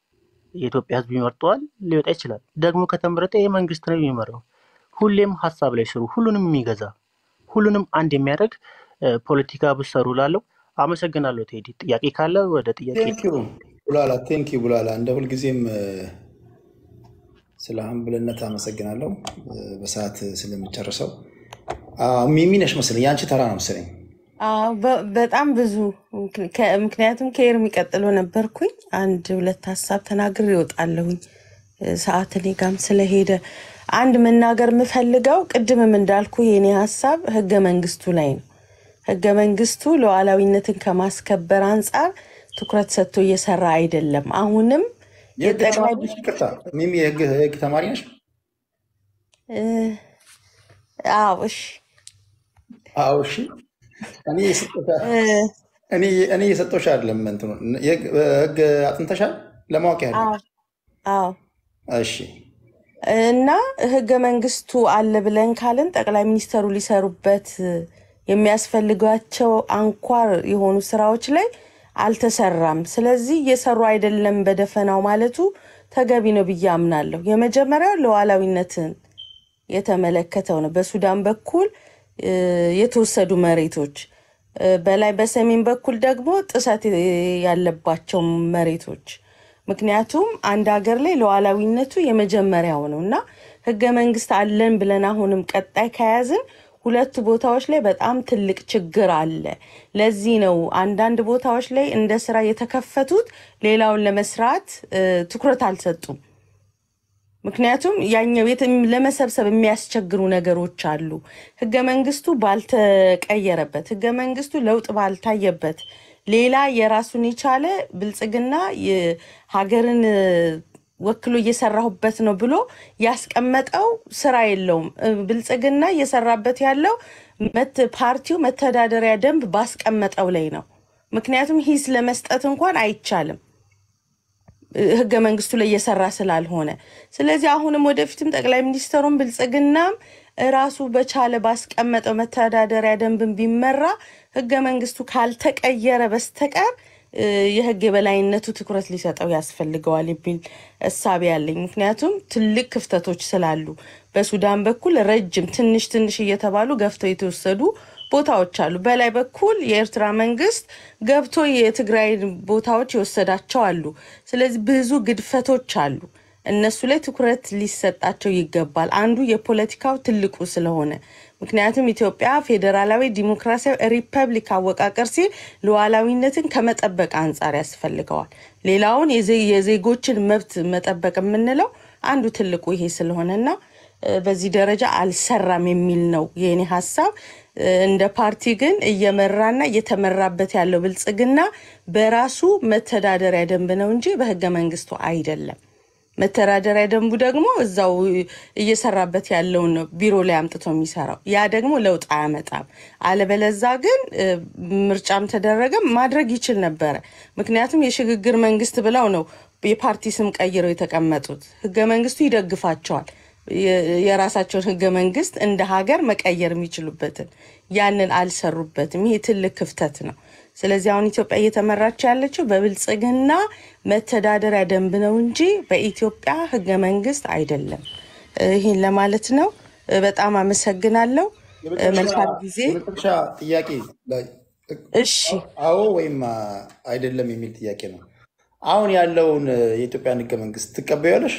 የኢትዮጵያ ሕዝብ ይመርጠዋል፣ ሊወጣ ይችላል። ደግሞ ከተመረጠ ይህ መንግስት ነው የሚመራው። ሁሌም ሀሳብ ላይ ስሩ፣ ሁሉንም የሚገዛ ሁሉንም አንድ የሚያደርግ እ፣ ፖለቲካ ብሰሩ ላለው አመሰግናለሁ። ቴዲ ጥያቄ ካለ ወደ ጥያቄ ቴንክ ዩ ቡላላ፣ ቴንክ ዩ ቡላላ። እንደ ሁልጊዜም እ፣ ስለ ሀምብልነት አመሰግናለሁ እ፣ በሰዓት ስለምጨርሰው። አዎ፣ ሚሚ ነሽ መሰለኝ፣ የአንቺ ተራ ነው መሰለኝ። አዎ፣ በ- በጣም ብዙ ምክ- ከ- ምክንያቱም ከኤርሚ ቀጥሎ ነበርኩኝ። አንድ ሁለት ሀሳብ ተናግሬ እወጣለሁኝ። እ፣ ሰዓት እኔ ጋም ስለሄደ አንድ መናገር የምፈልገው ቅድምም እንዳልኩ የኔ ሀሳብ ህገ መንግስቱ ላይ ነው። ህገ መንግስቱ ሉዓላዊነትን ከማስከበር አንጻር ትኩረት ሰጥቶ እየሰራ አይደለም። አሁንም የህግ የጠቅላይ ተማሪ ነሽ? ይቅርታ ሚሚ፣ የህግ የህግ ተማሪ ነሽ? እ፣ አዎ እሺ አዎ፣ እሺ። እኔ የሰጠሁሽ እ፣ እኔ እኔ የሰጠሁሽ አይደለም እንትኑ የህግ ህግ አጥንተሻል ለማወቅ ያህል አዎ አዎ እሺ እና ህገ መንግስቱ አለ ብለን ካልን ጠቅላይ ሚኒስተሩ ሊሰሩበት የሚያስፈልጓቸው አንኳር የሆኑ ስራዎች ላይ አልተሰራም። ስለዚህ እየሰሩ አይደለም በደፈናው ማለቱ ተገቢ ነው ብዬ አምናለሁ። የመጀመሪያው ሉዓላዊነትን የተመለከተው ነው። በሱዳን በኩል እ፣ የተወሰዱ መሬቶች እ፣ በላይ በሰሜን በኩል ደግሞ ጥሰት ያለባቸው መሬቶች ምክንያቱም አንድ ሀገር ላይ ሉዓላዊነቱ የመጀመሪያው ነው እና ህገ መንግስት አለን ብለን አሁንም ቀጣይ ከያዝን ሁለቱ ቦታዎች ላይ በጣም ትልቅ ችግር አለ። ለዚህ ነው አንዳንድ ቦታዎች ላይ እንደ ስራ የተከፈቱት ሌላውን ለመስራት እ፣ ትኩረት አልሰጡም። ምክንያቱም ያኛው የት ለመሰብሰብ የሚያስቸግሩ ነገሮች አሉ። ህገ መንግስቱ ባልተቀየረበት፣ ህገ መንግስቱ ለውጥ ባልታየበት፣ ሌላ የራሱን የቻለ ብልጽግና የሀገርን እ፣ ወክሎ እየሰራሁበት ነው ብሎ ያስቀመጠው ስራ የለውም። እ፣ ብልጽግና እየሰራበት ያለው መት ፓርቲው መተዳደሪያ ደንብ ባስቀመጠው ላይ ነው። ምክንያቱም ሂስ ለመስጠት እንኳን አይቻልም ህገ መንግስቱ ላይ እየሰራ ስላልሆነ፣ ስለዚህ አሁንም ወደፊትም ጠቅላይ ሚኒስትሩም ብልጽግናም ራሱ በቻለ ባስቀመጠው መተዳደሪያ ደንብን ቢመራ ህገ መንግስቱ ካልተቀየረ በስተቀር እ፣ የህግ የበላይነቱ ትኩረት ሊሰጠው ያስፈልገዋል የሚል እሳቤ ያለኝ። ምክንያቱም ትልቅ ክፍተቶች ስላሉ በሱዳን በኩል ረጅም ትንሽ ትንሽ እየተባሉ ገፍተው የተወሰዱ ቦታዎች አሉ። በላይ በኩል የኤርትራ መንግስት ገብቶ የትግራይ ቦታዎች የወሰዳቸው አሉ። ስለዚህ ብዙ ግድፈቶች አሉ። እነሱ ላይ ትኩረት ሊሰጣቸው ይገባል። አንዱ የፖለቲካው ትልቁ ስለሆነ ምክንያቱም ኢትዮጵያ ፌዴራላዊ ዲሞክራሲያዊ ሪፐብሊክ አወቃቀር ሲል ሉዓላዊነትን ከመጠበቅ አንጻር ያስፈልገዋል። ሌላውን የዜ- የዜጎችን መብት መጠበቅ የምንለው አንዱ ትልቁ ይሄ ስለሆነና እ፣ በዚህ ደረጃ አልሰራም የሚል ነው የኔ ሀሳብ። እ፣ እንደ ፓርቲ ግን እየመራና እየተመራበት ያለው ብልጽግና በራሱ መተዳደሪያ ደንብ ነው እንጂ በህገ መንግስቱ አይደለም። መተዳደሪያ ደንቡ ደግሞ እዛው እየሰራበት ያለውን ነው ቢሮ ላይ አምጥቶ የሚሰራው። ያ ደግሞ ለውጥ አያመጣም። አለበለዛ ግን እ፣ ምርጫም ተደረገ ማድረግ ይችል ነበረ። ምክንያቱም የሽግግር መንግስት ብለው ነው የፓርቲ ስም ቀይረው የተቀመጡት። ህገ መንግስቱ ይደግፋቸዋል። የ- የራሳቸውን ህገ መንግስት እንደ ሀገር መቀየር የሚችሉበትን ያንን አልሰሩበትም። ይሄ ትልቅ ክፍተት ነው። ስለዚህ አሁን ኢትዮጵያ እየተመራች ያለችው በብልጽግና መተዳደሪያ ደንብ ነው እንጂ በኢትዮጵያ ህገ መንግስት አይደለም። እ፣ ይህን ለማለት ነው። እ፣ በጣም አመሰግናለሁ። እ፣ የመጨረሻ መልካም ጊዜ። የመጨረሻ ጥያቄ ላይ እሺ አዎ ወይም አ- አይደለም የሚል ጥያቄ ነው። አሁን ያለውን እ፣ የኢትዮጵያን ህገ መንግስት ትቀበያለሽ?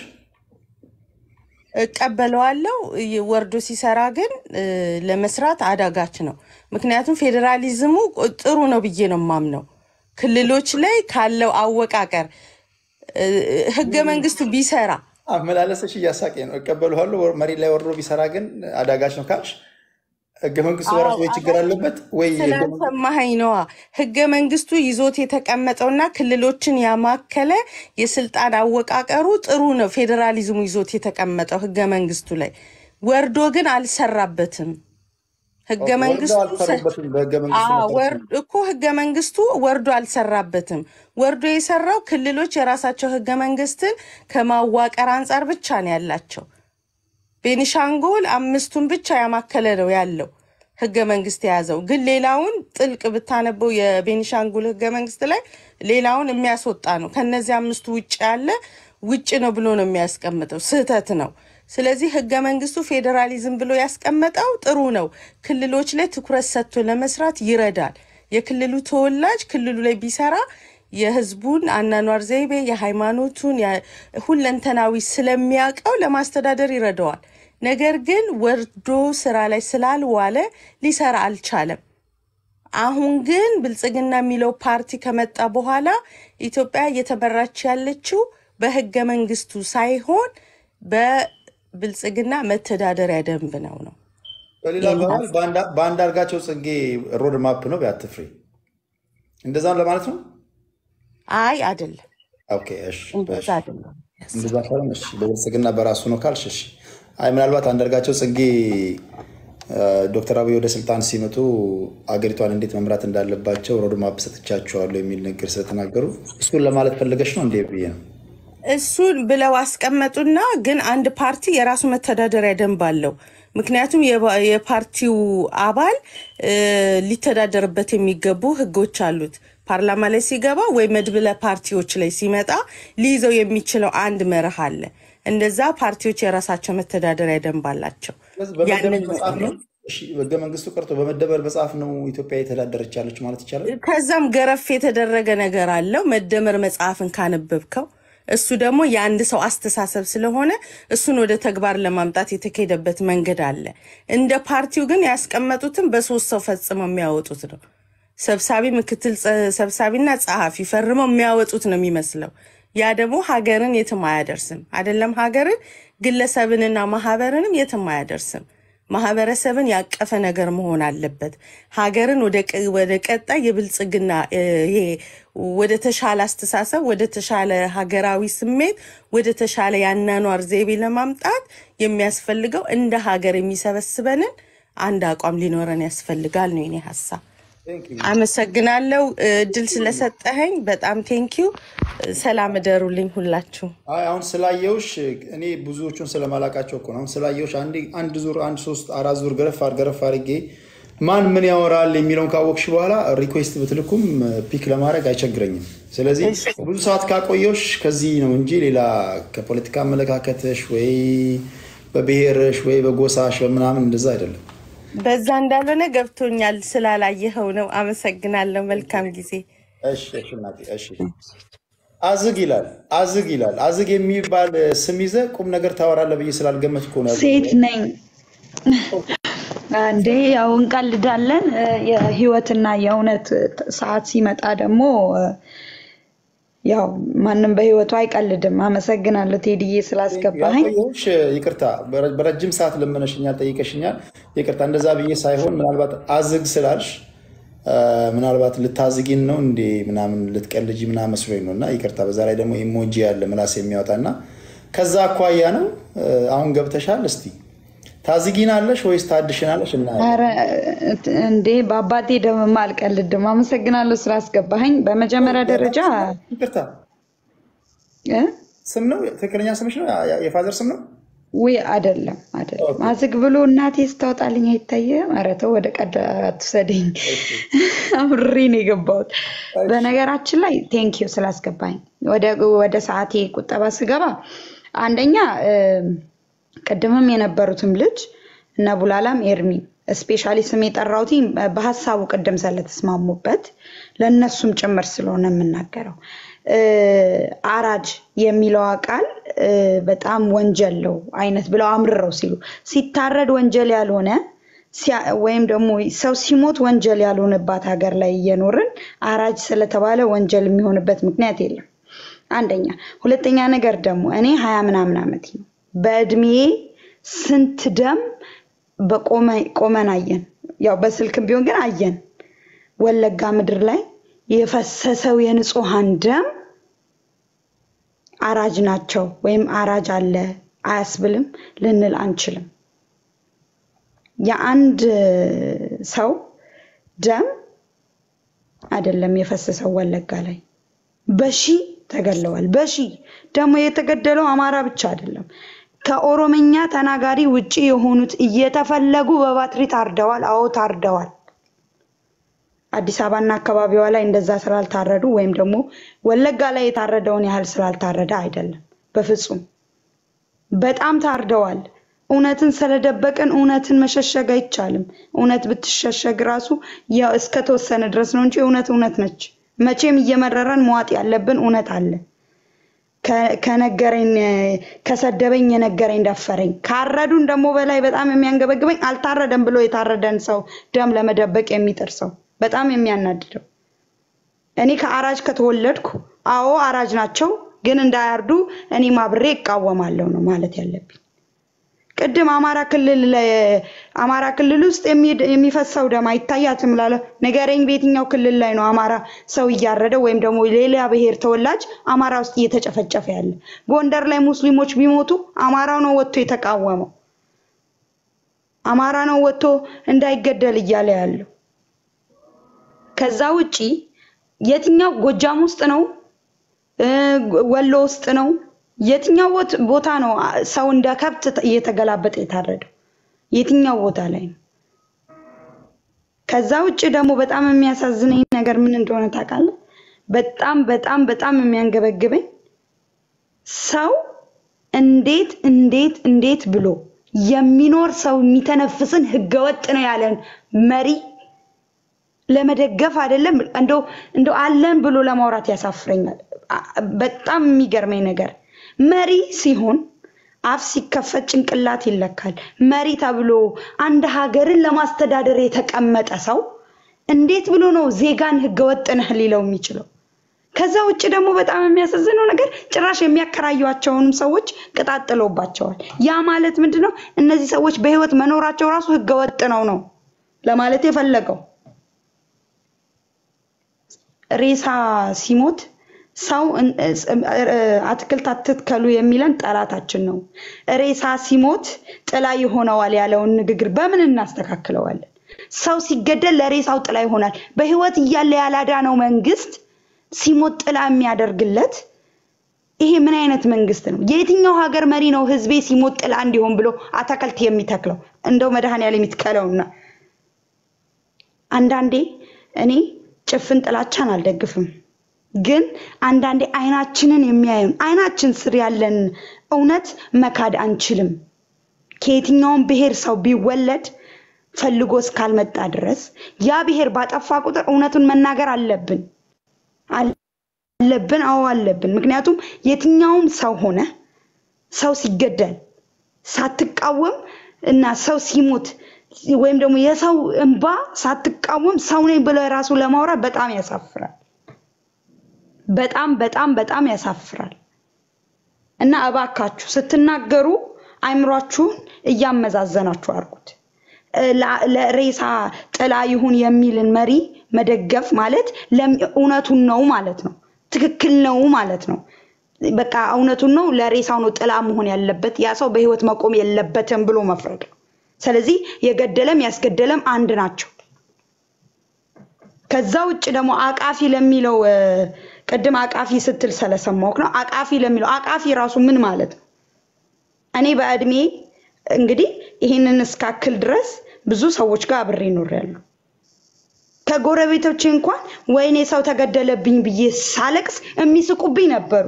እቀበለዋለሁ። ይ- ወርዶ ሲሰራ ግን እ፣ ለመስራት አዳጋች ነው። ምክንያቱም ፌዴራሊዝሙ ቁ- ጥሩ ነው ብዬ ነው የማምነው። ክልሎች ላይ ካለው አወቃቀር እ፣ ህገ መንግስቱ ቢሰራ አመላለሰሽ እያሳቀኝ ነው። እቀበለዋለሁ። ወር- መሬት ላይ ወርዶ ቢሰራ ግን አዳጋች ነው ካልሽ ህገ መንግስቱ አዎ በራሱ ወይ ችግር አዳጋች አለበት ወይ ህገ መንግስቱ ስላልሰማኸኝ ነዋ። ህገ መንግስቱ ይዞት የተቀመጠውና ክልሎችን ያማከለ የስልጣን አወቃቀሩ ጥሩ ነው። ፌዴራሊዝሙ ይዞት የተቀመጠው ህገ መንግስቱ ላይ ወርዶ ግን አልሰራበትም። ህገ ኦኬ፣ ወርደው መንግስቱ ሰ- አልሰሩበትም። በህገ መንግስቱ አዎ መሰረት ወር ነው። እኮ ህገ መንግስቱ ወርዶ አልሰራበትም። ወርዶ የሰራው ክልሎች የራሳቸው ህገ መንግስትን ከማዋቀር አንጻር ብቻ ነው ያላቸው። ቤኒሻንጉል አምስቱን ብቻ ያማከለ ነው ያለው ህገ መንግስት የያዘው። ግን ሌላውን ጥልቅ ብታነበው የቤኒሻንጉል ህገ መንግስት ላይ ሌላውን የሚያስወጣ ነው። ከነዚህ አምስቱ ውጭ ያለ ውጭ ነው ብሎ ነው የሚያስቀምጠው። ስህተት ነው። ስለዚህ ህገ መንግስቱ ፌዴራሊዝም ብሎ ያስቀመጠው ጥሩ ነው። ክልሎች ላይ ትኩረት ሰጥቶ ለመስራት ይረዳል። የክልሉ ተወላጅ ክልሉ ላይ ቢሰራ የህዝቡን አናኗር ዘይቤ፣ የሃይማኖቱን ያ- ሁለንተናዊ ስለሚያውቀው ለማስተዳደር ይረዳዋል። ነገር ግን ወርዶ ስራ ላይ ስላልዋለ ሊሰራ አልቻለም። አሁን ግን ብልጽግና የሚለው ፓርቲ ከመጣ በኋላ ኢትዮጵያ እየተመራች ያለችው በህገ መንግስቱ ሳይሆን በብልጽግና መተዳደሪያ ደንብ ነው ነው በሌላ የኔ አባባል ሀሳብ። በአንድ በአንዳርጋቸው ጽጌ ሮድ ማፕ ነው በአትፍሪ እንደዛ ነው ለማለት ነው። አይ አይደለም፣ ኦኬ፣ እሺ፣ እንደዛ እሺ። አይደለም። እንደዛ ካልሆነ እሺ፣ በብልጽግና በራሱ ነው ካልሽ እሺ። አይ ምናልባት አንዳርጋቸው ጽጌ ዶክተር አብይ ወደ ስልጣን ሲመጡ አገሪቷን እንዴት መምራት እንዳለባቸው ሮድማፕ ሰጥቻቸዋለሁ የሚል ነገር ስለተናገሩ እሱን ለማለት ፈለገች ነው እንዴ ብዬ ነው። እሱን ብለው አስቀመጡና ግን አንድ ፓርቲ የራሱ መተዳደሪያ ደንብ አለው። ምክንያቱም የባ- የፓርቲው አባል እ፣ ሊተዳደርበት የሚገቡ ህጎች አሉት። ፓርላማ ላይ ሲገባ ወይ መድብለ ፓርቲዎች ላይ ሲመጣ ሊይዘው የሚችለው አንድ መርህ አለ። እንደዛ ፓርቲዎች የራሳቸው መተዳደሪያ ደንብ አላቸው። ስለዚህ በመደመር ያንን መጽሐፍ ነው እሺ፣ ህገ መንግስቱ ቀርቶ በመደመር መጽሐፍ ነው ኢትዮጵያ የተዳደረች ያለች ማለት ይቻላል። ከዛም ገረፍ የተደረገ ነገር አለው። መደመር መጽሐፍን ካነበብከው እሱ ደግሞ የአንድ ሰው አስተሳሰብ ስለሆነ እሱን ወደ ተግባር ለማምጣት የተካሄደበት መንገድ አለ። እንደ ፓርቲው ግን ያስቀመጡትን በሶስት ሰው ፈጽመው የሚያወጡት ነው። ሰብሳቢ፣ ምክትል ጸ- ሰብሳቢና ጸሐፊ ፈርመው የሚያወጡት ነው የሚመስለው። ያ ደግሞ ሀገርን የትም አያደርስም። አይደለም ሀገርን፣ ግለሰብንና ማህበርንም የትም አያደርስም። ማህበረሰብን ያቀፈ ነገር መሆን አለበት። ሀገርን ወደ ቀ- ወደ ቀጣይ የብልጽግና እ፣ ይሄ ወደ ተሻለ አስተሳሰብ፣ ወደ ተሻለ ሀገራዊ ስሜት፣ ወደ ተሻለ የአኗኗር ዘይቤ ለማምጣት የሚያስፈልገው እንደ ሀገር የሚሰበስበንን አንድ አቋም ሊኖረን ያስፈልጋል ነው የኔ ሀሳብ። Thank you። አመሰግናለሁ እ፣ እድል ስለሰጠኸኝ በጣም ቴንኪዩ። ሰላም እደሩልኝ ሁላችሁ። አይ አሁን ስላየውሽ እኔ ብዙዎቹን ስለማላቃቸው እኮ ነው። አሁን ስላየውሽ አንድ አንድ ዙር አንድ ሶስት አራት ዙር ገረፍ አር ገረፍ አድርጌ ማን ምን ያወራል የሚለውን ካወቅሽ በኋላ ሪኩዌስት ብትልኩም ፒክ ለማድረግ አይቸግረኝም። ስለዚህ እሺ ብዙ ሰዓት ካቆየውሽ ከዚህ ነው እንጂ ሌላ ከፖለቲካ አመለካከትሽ ወይ በብሔርሽ ወይ በጎሳሽ በምናምን እንደዛ አይደለም። በዛ እንዳልሆነ ገብቶኛል። ስላላየኸው ነው። አመሰግናለሁ። መልካም ጊዜ። እሺ እሺ እናቴ እሺ። አዝግ ይላል አዝግ ይላል አዝግ የሚባል ስም ይዘህ ቁም ነገር ታወራለህ ብዬ ስላልገመትኩ ነው ሴት ያዘጋው። ነኝ እንዴ ያው እንቀልዳለን። እ፣ የህይወትና የእውነት ሰዓት ሲመጣ ደግሞ እ፣ ያው ማንም በህይወቱ አይቀልድም። አመሰግናለሁ ቴዲዬ ስላስገባኸኝ። ያቆየሁሽ ይቅርታ፣ በረ- በረጅም ሰዓት ለመነሽኛል፣ ጠይቀሽኛል። ይቅርታ እንደዛ ብዬ ሳይሆን ምናልባት አዝግ ስላልሽ አ፣ ምናልባት ልታዝጊን ነው እንዴ ምናምን ልትቀልጂ ምናምን መስሎኝ ነው። እና ይቅርታ፣ በዛ ላይ ደግሞ ኢሞጂ ያለ ምላስ የሚያወጣ እና ከዛ አኳያ ነው። አ፣ አሁን ገብተሻል። እስቲ ታዝጊናለሽ ወይስ ታድሽናለሽ? እናያለን። ኧረ እንዴ በአባቴ ደምማ አልቀልድም። አመሰግናለሁ ስላስገባኸኝ። በመጀመሪያ ደረጃ ይቅርታ፣ እ፣ ስም ነው ትክክለኛ ስምሽ ነው? ያ- የፋዘር ስም ነው? ውይ አይደለም አይደለም። ኦኬ፣ አዝግ ብሎ እናቴ ስታወጣልኝ አይታየም። ኧረ ተው ወደ ቀድ አትውሰደኝ። እሺ፣ አብሬ ነው የገባሁት። እሺ። በነገራችን ላይ ቴንኪዩ ስላስገባኝ። ወደ ወደ ሰዓቴ ቁጠባ ስገባ አንደኛ እ፣ ቅድምም የነበሩትም ልጅ እነ ቡላላም ኤርሚ ስፔሻሊ ስም የጠራሁት በሀሳቡ ቅድም ስለተስማሙበት ለእነሱም ጭምር ስለሆነ የምናገረው እ፣ አራጅ የሚለዋ ቃል እ፣ በጣም ወንጀል ነው አይነት ብለው አምርረው ሲሉ ሲታረድ ወንጀል ያልሆነ ሲያ- ወይም ደግሞ ሰው ሲሞት ወንጀል ያልሆነባት ሀገር ላይ እየኖርን አራጅ ስለተባለ ወንጀል የሚሆንበት ምክንያት የለም። አንደኛ። ሁለተኛ ነገር ደግሞ እኔ ሀያ ምናምን ዓመት ነው። በእድሜ ስንት ደም በቆመ- ቆመን አየን። ያው በስልክም ቢሆን ግን አየን። ወለጋ ምድር ላይ የፈሰሰው የንጹሐን ደም አራጅ ናቸው ወይም አራጅ አለ አያስብልም ልንል አንችልም። የአንድ ሰው ደም አይደለም የፈሰሰው ወለጋ ላይ በሺ ተገለዋል። በሺ ደግሞ የተገደለው አማራ ብቻ አይደለም። ከኦሮምኛ ተናጋሪ ውጪ የሆኑት እየተፈለጉ በባትሪ ታርደዋል። አዎ ታርደዋል። አዲስ አበባና አካባቢዋ ላይ እንደዛ ስላልታረዱ ወይም ደግሞ ወለጋ ላይ የታረደውን ያህል ስላልታረደ አይደለም። በፍጹም በጣም ታርደዋል። እውነትን ስለደበቅን እውነትን መሸሸግ አይቻልም። እውነት ብትሸሸግ ራሱ ያው እስከተወሰነ ድረስ ነው እንጂ እውነት እውነት ነች። መቼም እየመረረን መዋጥ ያለብን እውነት አለ። ከ- ከነገረኝ ከሰደበኝ የነገረኝ ደፈረኝ። ካረዱን ደግሞ በላይ በጣም የሚያንገበግበኝ አልታረደም ብሎ የታረደን ሰው ደም ለመደበቅ የሚጥር ሰው በጣም የሚያናድደው። እኔ ከአራጅ ከተወለድኩ አዎ አራጅ ናቸው፣ ግን እንዳያርዱ እኔም አብሬ እቃወማለሁ ነው ማለት ያለብኝ። ቅድም አማራ ክልል ላይ አማራ ክልል ውስጥ የሚሄድ- የሚፈሰው ደም አይታያትም ላለ ንገረኝ፣ በየትኛው ክልል ላይ ነው አማራ ሰው እያረደ ወይም ደግሞ ሌላ ብሔር ተወላጅ አማራ ውስጥ እየተጨፈጨፈ ያለ? ጎንደር ላይ ሙስሊሞች ቢሞቱ አማራው ነው ወጥቶ የተቃወመው። አማራ ነው ወጥቶ እንዳይገደል እያለ ያለው። ከዛ ውጪ የትኛው ጎጃም ውስጥ ነው እ፣ ወሎ ውስጥ ነው የትኛው ቦት- ቦታ ነው አ- ሰው እንደ ከብት ተ- እየተገላበጠ የታረደው? የትኛው ቦታ ላይ ነው? ከዛ ውጭ ደግሞ በጣም የሚያሳዝነኝ ነገር ምን እንደሆነ ታውቃለህ? በጣም በጣም በጣም የሚያንገበግበኝ ሰው እንዴት እንዴት እንዴት ብሎ የሚኖር ሰው የሚተነፍስን ህገወጥ ነው ያለን መሪ ለመደገፍ አይደለም እንደው እንደው አለን ብሎ ለማውራት ያሳፍረኛል። አ- በጣም የሚገርመኝ ነገር መሪ ሲሆን አፍ ሲከፈት ጭንቅላት ይለካል። መሪ ተብሎ አንድ ሀገርን ለማስተዳደር የተቀመጠ ሰው እንዴት ብሎ ነው ዜጋን ህገወጥ ነህ ሊለው የሚችለው? ከዛ ውጭ ደግሞ በጣም የሚያሳዝነው ነገር ጭራሽ የሚያከራዩቸውንም ሰዎች ቅጣት ጥሎባቸዋል። ያ ማለት ምንድን ነው? እነዚህ ሰዎች በህይወት መኖራቸው ራሱ ህገወጥ ነው ነው ለማለት የፈለገው። ሬሳ ሲሞት ሰው እን- እስ- እ- አትክልት አትትከሉ የሚለን ጠላታችን ነው። ሬሳ ሲሞት ጥላ ይሆነዋል ያለውን ንግግር በምን እናስተካክለዋለን? ሰው ሲገደል ለሬሳው ጥላ ይሆናል። በህይወት እያለ ያላዳነው መንግስት ሲሞት ጥላ የሚያደርግለት ይሄ ምን አይነት መንግስት ነው? የየትኛው ሀገር መሪ ነው ህዝቤ ሲሞት ጥላ እንዲሆን ብሎ አትክልት የሚተክለው? እንደው መድኃኔዓለም ይትከለውና አንዳንዴ እኔ ጭፍን ጥላቻን አልደግፍም፣ ግን አንዳንዴ አይናችንን የሚያዩን አይናችን ስር ያለን እውነት መካድ አንችልም። ከየትኛውም ብሔር ሰው ቢወለድ ፈልጎ እስካልመጣ ድረስ ያ ብሔር ባጠፋ ቁጥር እውነቱን መናገር አለብን አለብን። አዎ አለብን። ምክንያቱም የትኛውም ሰው ሆነ ሰው ሲገደል ሳትቃወም እና ሰው ሲሞት ወይም ደግሞ የሰው እንባ ሳትቃወም ሰው ነኝ ብለህ ራሱ ለማውራት በጣም ያሳፍራል። በጣም በጣም በጣም ያሳፍራል። እና እባካችሁ ስትናገሩ አይምሯችሁን እያመዛዘናችሁ አድርጉት። እ፣ ላ- ለሬሳ ጥላ ይሁን የሚልን መሪ መደገፍ ማለት ለም- እውነቱን ነው ማለት ነው። ትክክል ነው ማለት ነው። በቃ እውነቱን ነው፣ ለሬሳው ነው ጥላ መሆን ያለበት፣ ያ ሰው በህይወት መቆም የለበትም ብሎ መፍረድ ነው። ስለዚህ የገደለም ያስገደለም አንድ ናቸው። ከዛ ውጭ ደግሞ አቃፊ ለሚለው እ፣ ቅድም አቃፊ ስትል ስለሰማሁህ ነው። አቃፊ ለሚለው አቃፊ ራሱ ምን ማለት ነው? እኔ በእድሜ እንግዲህ ይህንን እስካክል ድረስ ብዙ ሰዎች ጋር አብሬ ኖሬያለሁ። ከጎረቤቶቼ እንኳን ወይኔ ሰው ተገደለብኝ ብዬ ሳለቅስ የሚስቁብኝ ነበሩ።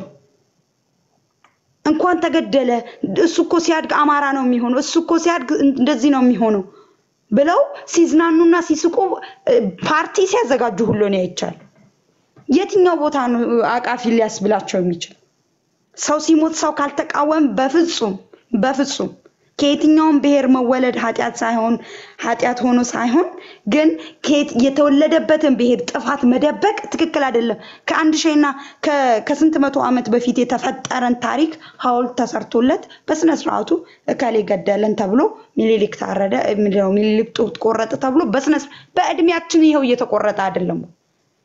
እንኳን ተገደለ፣ እሱ እኮ ሲያድግ አማራ ነው የሚሆነው፣ እሱ እኮ ሲያድግ እንደዚህ ነው የሚሆነው ብለው ሲዝናኑና ሲስቁ እ፣ ፓርቲ ሲያዘጋጁ ሁሉ ነው አይቻል። የትኛው ቦታ ነው አቃፊ ሊያስብላቸው የሚችል? ሰው ሲሞት ሰው ካልተቃወም በፍጹም በፍጹም ከየትኛውም ብሔር መወለድ ኃጢአት ሳይሆን ኃጢአት ሆኖ ሳይሆን ግን ከየት- የተወለደበትን ብሔር ጥፋት መደበቅ ትክክል አይደለም። ከአንድ ሺህና ከ- ከስንት መቶ ዓመት በፊት የተፈጠረን ታሪክ ሐውልት ተሰርቶለት በስነ ስርዓቱ እከሌ ገደለን ተብሎ ሚኒሊክ ታረደ፣ ምንድን ነው ሚኒሊክ ጡት ቆረጠ ተብሎ በስነ ስርዓት በእድሜያችን ይኸው እየተቆረጠ አይደለም ወይ?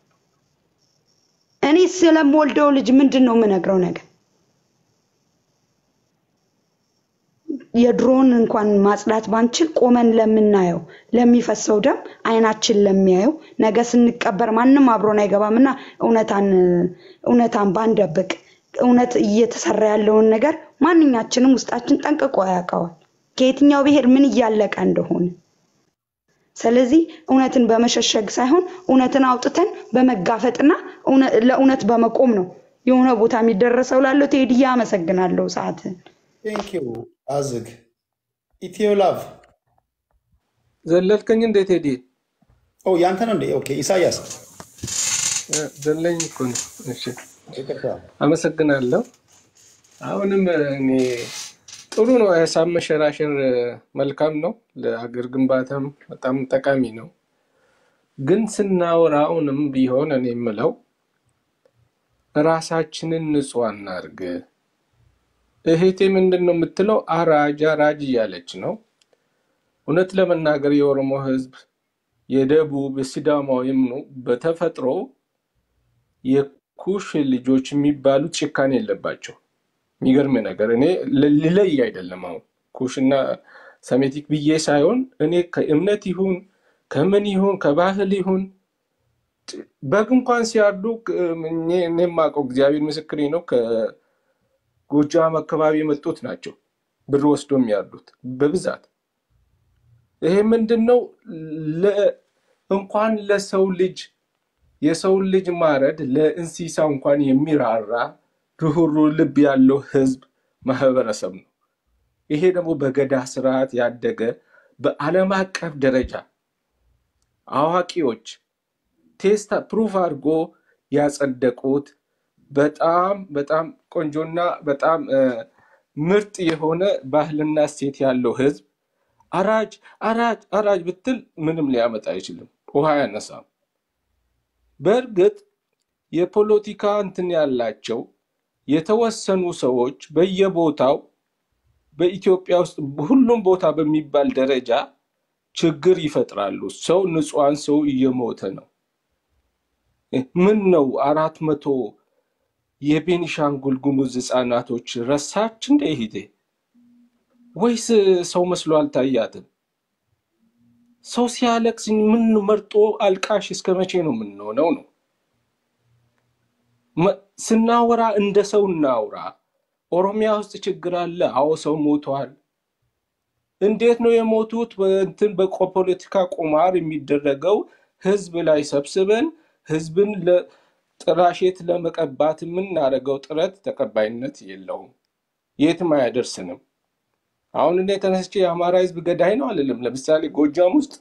እኔ ስለምወልደው ልጅ ምንድን ነው የምነግረው ነገር የድሮን እንኳን ማጽዳት ባንችል ቆመን ለምናየው ለሚፈሰው ደም አይናችን ለሚያየው ነገ ስንቀበር ማንም አብሮን አይገባምና እውነታን እውነታን ባንደብቅ እውነት እየተሰራ ያለውን ነገር ማንኛችንም ውስጣችን ጠንቅቆ ያውቀዋል ከየትኛው ብሔር ምን እያለቀ እንደሆነ። ስለዚህ እውነትን በመሸሸግ ሳይሆን እውነትን አውጥተን በመጋፈጥና እውነ- ለእውነት በመቆም ነው የሆነ ቦታ የሚደረሰው። ላለው ቴዲያ አመሰግናለሁ ሰዓትን ቴንክ ዩ አዝግ ኢትዮ ላቭ ዘለልከኝ እንዴት ሄዲ ኦ ያንተ ነው እንዴ? ኦኬ ኢሳያስ ዘለኝ እኮ ነው። እሺ ይቅርታ። አመሰግናለሁ። አሁንም እኔ ጥሩ ነው። ሀሳብ መሸራሸር መልካም ነው፣ ለአገር ግንባታም በጣም ጠቃሚ ነው። ግን ስናወራ አሁንም ቢሆን እኔ የምለው ራሳችንን ንጹህ አናርግ። እህቴ ምንድን ነው የምትለው? አራጅ አራጅ እያለች ነው። እውነት ለመናገር የኦሮሞ ሕዝብ የደቡብ የሲዳማው የምኑ በተፈጥሮ የኩሽ ልጆች የሚባሉት ጭካኔ የለባቸው። የሚገርም ነገር እኔ ል- ልለይ አይደለም። አሁን ኩሽና ሰሜቲክ ብዬ ሳይሆን እኔ ከእምነት ይሁን ከምን ይሁን ከባህል ይሁን በግ እንኳን ሲያርዱ እኔ እኔ የማውቀው እግዚአብሔር ምስክሬ ነው። ከጎጃም አካባቢ የመጡት ናቸው ብር ወስዶ የሚያርዱት በብዛት። ይሄ ምንድን ነው? ለ- እንኳን ለሰው ልጅ የሰውን ልጅ ማረድ ለእንስሳ እንኳን የሚራራ ርኅሩህ ልብ ያለው ህዝብ ማህበረሰብ ነው። ይሄ ደግሞ በገዳ ስርዓት ያደገ በዓለም አቀፍ ደረጃ አዋቂዎች ቴስት ፕሩፍ አድርጎ ያጸደቁት በጣም በጣም ቆንጆና በጣም እ፣ ምርጥ የሆነ ባህልና እሴት ያለው ህዝብ አራጅ አራጅ አራጅ ብትል ምንም ሊያመጣ አይችልም፣ ውሃ ያነሳም። በእርግጥ የፖለቲካ እንትን ያላቸው የተወሰኑ ሰዎች በየቦታው በኢትዮጵያ ውስጥ ሁሉም ቦታ በሚባል ደረጃ ችግር ይፈጥራሉ። ሰው ንጹሐን ሰው እየሞተ ነው። ምን ነው አራት መቶ የቤኒሻንጉል ጉሙዝ ህፃናቶች ረሳች እንደ ሂዴ ወይስ ሰው መስሎ አልታያትም? ሰው ሲያለቅስ ምን መርጦ አልቃሽ እስከ መቼ ነው የምንሆነው ነው? መ- ስናወራ እንደ ሰው እናውራ። ኦሮሚያ ውስጥ ችግር አለ። አዎ ሰው ሞቷል። እንዴት ነው የሞቱት? በእንትን በፖለቲካ ቁማር የሚደረገው ህዝብ ላይ ሰብስበን ህዝብን ለጥላሸት ለመቀባት የምናደርገው ጥረት ተቀባይነት የለውም፣ የትም አያደርስንም። አሁን እኔ ተነስቼ የአማራ ህዝብ ገዳይ ነው አልልም። ለምሳሌ ጎጃም ውስጥ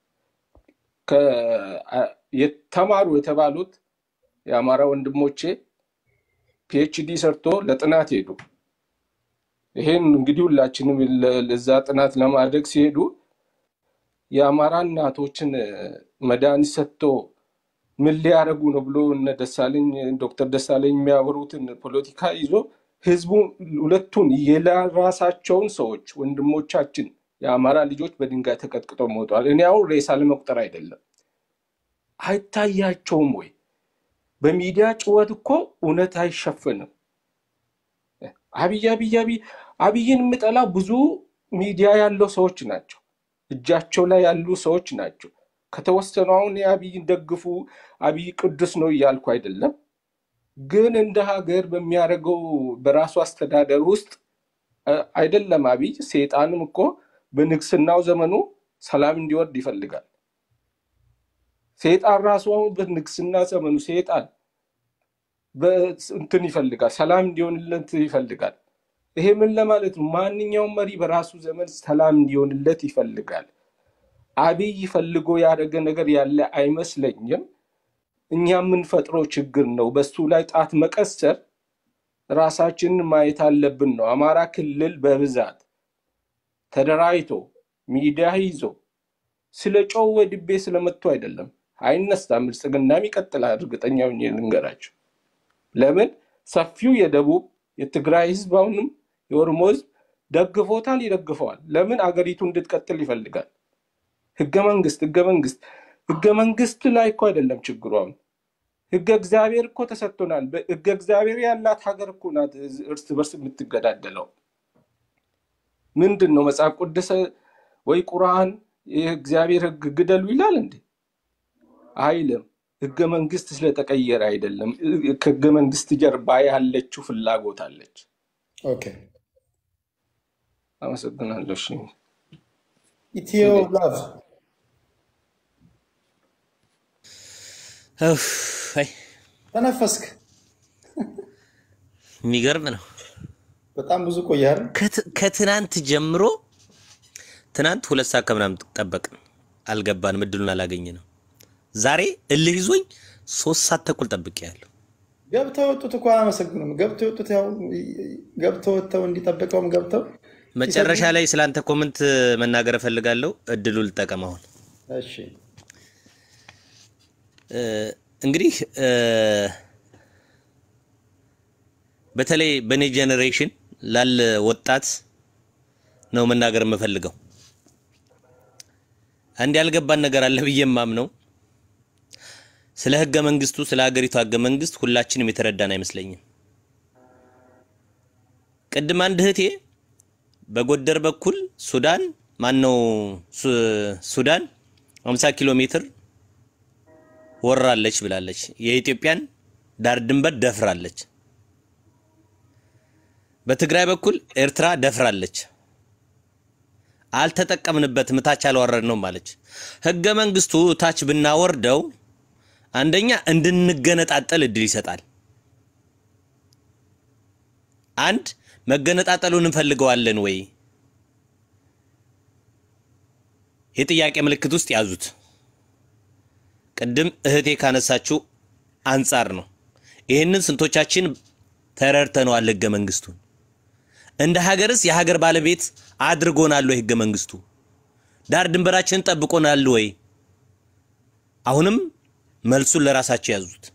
ከ- አ- የተማሩ የተባሉት የአማራ ወንድሞቼ ፒኤችዲ ሰርቶ ለጥናት ሄዱ። ይሄን እንግዲህ ሁላችንም ለ- ለዛ ጥናት ለማድረግ ሲሄዱ የአማራ እናቶችን መድኃኒት ሰጥቶ ምን ሊያደርጉ ነው ብሎ እነ ደሳለኝ ዶክተር ደሳለኝ የሚያወሩትን ፖለቲካ ይዞ ህዝቡ ሁለቱን የራሳቸውን ሰዎች ወንድሞቻችን የአማራ ልጆች በድንጋይ ተቀጥቅጠው ሞተዋል። እኔ አሁን ሬሳ ለመቁጠር አይደለም፣ አይታያቸውም ወይ? በሚዲያ ጭወት እኮ እውነት አይሸፍንም። አብይ አብይ አብይ አብይን የምጠላው ብዙ ሚዲያ ያለው ሰዎች ናቸው፣ እጃቸው ላይ ያሉ ሰዎች ናቸው። ከተወሰኑ አሁን የአብይን ደግፉ አብይ ቅዱስ ነው እያልኩ አይደለም፣ ግን እንደ ሀገር በሚያደርገው በራሱ አስተዳደር ውስጥ አ- አይደለም አብይ ሴጣንም እኮ በንግስናው ዘመኑ ሰላም እንዲወርድ ይፈልጋል። ሴጣን ራሱ አሁን በንግስና ዘመኑ ሴጣን እንትን ይፈልጋል፣ ሰላም እንዲሆንለት ይፈልጋል። ይሄ ምን ለማለት ነው? ማንኛውም መሪ በራሱ ዘመን ሰላም እንዲሆንለት ይፈልጋል። አብይ ፈልጎ ያደረገ ነገር ያለ አይመስለኝም። እኛ የምንፈጥረው ችግር ነው። በሱ ላይ ጣት መቀሰር ራሳችንን ማየት አለብን ነው። አማራ ክልል በብዛት ተደራጅቶ ሚዲያ ይዞ ስለ ጨው ወድቤ ስለመጥቶ አይደለም፣ አይነሳም። ብልጽግናም ይቀጥላል። እርግጠኛ ሆኜ ልንገራቸው። ለምን ሰፊው የደቡብ የትግራይ ህዝብ አሁንም የኦሮሞ ህዝብ ደግፎታል፣ ይደግፈዋል። ለምን አገሪቱ እንድትቀጥል ይፈልጋል። ህገ መንግስት ህገ መንግስት ህገ መንግስት ላይ እኮ አይደለም ችግሩ። አሁን ህገ እግዚአብሔር እኮ ተሰጥቶናል። ህገ እግዚአብሔር ያላት ሀገር እኮ ናት እርስ በርስ የምትገዳደለው። ምንድን ነው መጽሐፍ ቅዱስ ወይ ቁርአን የእግዚአብሔር ህግ ግደሉ ይላል እንዴ? አይልም። ህገ መንግስት ስለተቀየረ አይደለም። ከህገ መንግስት ጀርባ ያለችው ፍላጎት አለች። ኦኬ አመሰግናለሁ። እሺ ኢትዮ ላቭ እፍ፣ አይ ተነፈስክ። የሚገርም ነው። በጣም ብዙ ቆያል። ከት- ከትናንት ጀምሮ ትናንት ሁለት ሰዓት ከምናምን ጠበቅን፣ አልገባንም፣ እድሉን አላገኘ ነው። ዛሬ እልህ ይዞኝ ሶስት ሰዓት ተኩል ጠብቄያለሁ። ገብተው ወጡት እኮ አላመሰግኑም። ገብተው ወጡት ያው ገብተው ወጥተው እንዲጠብቀውም ገብተው መጨረሻ ላይ ስለአንተ ኮመንት መናገር እፈልጋለሁ። እድሉ ልጠቀም አሁን። እሺ እ፣ እንግዲህ እ፣ በተለይ በእኔ ጄኔሬሽን ላለ ወጣት ነው መናገር የምፈልገው። አንድ ያልገባን ነገር አለ ብዬ የማምነው ስለ ህገ መንግስቱ፣ ስለ ሀገሪቱ ህገ መንግስት ሁላችንም የተረዳን አይመስለኝም። ቅድም አንድ እህቴ በጎደር በኩል ሱዳን ማነው ሱ- ሱዳን 50 ኪሎ ሜትር ወራለች ብላለች። የኢትዮጵያን ዳር ድንበር ደፍራለች። በትግራይ በኩል ኤርትራ ደፍራለች። አልተጠቀምንበትም፣ ታች አልወረድነውም ማለች። ህገ መንግስቱ ታች ብናወርደው አንደኛ እንድንገነጣጠል እድል ይሰጣል። አንድ መገነጣጠሉን እንፈልገዋለን ወይ? የጥያቄ ምልክት ውስጥ ያዙት። ቅድም እህቴ ካነሳችው አንጻር ነው። ይህንን ስንቶቻችን ተረድተነዋል? ህገ መንግስቱን እንደ ሀገርስ የሀገር ባለቤት አድርጎናል ወይ? ህገ መንግስቱ ዳር ድንበራችንን ጠብቆናል ወይ? አሁንም መልሱን ለራሳቸው ያዙት።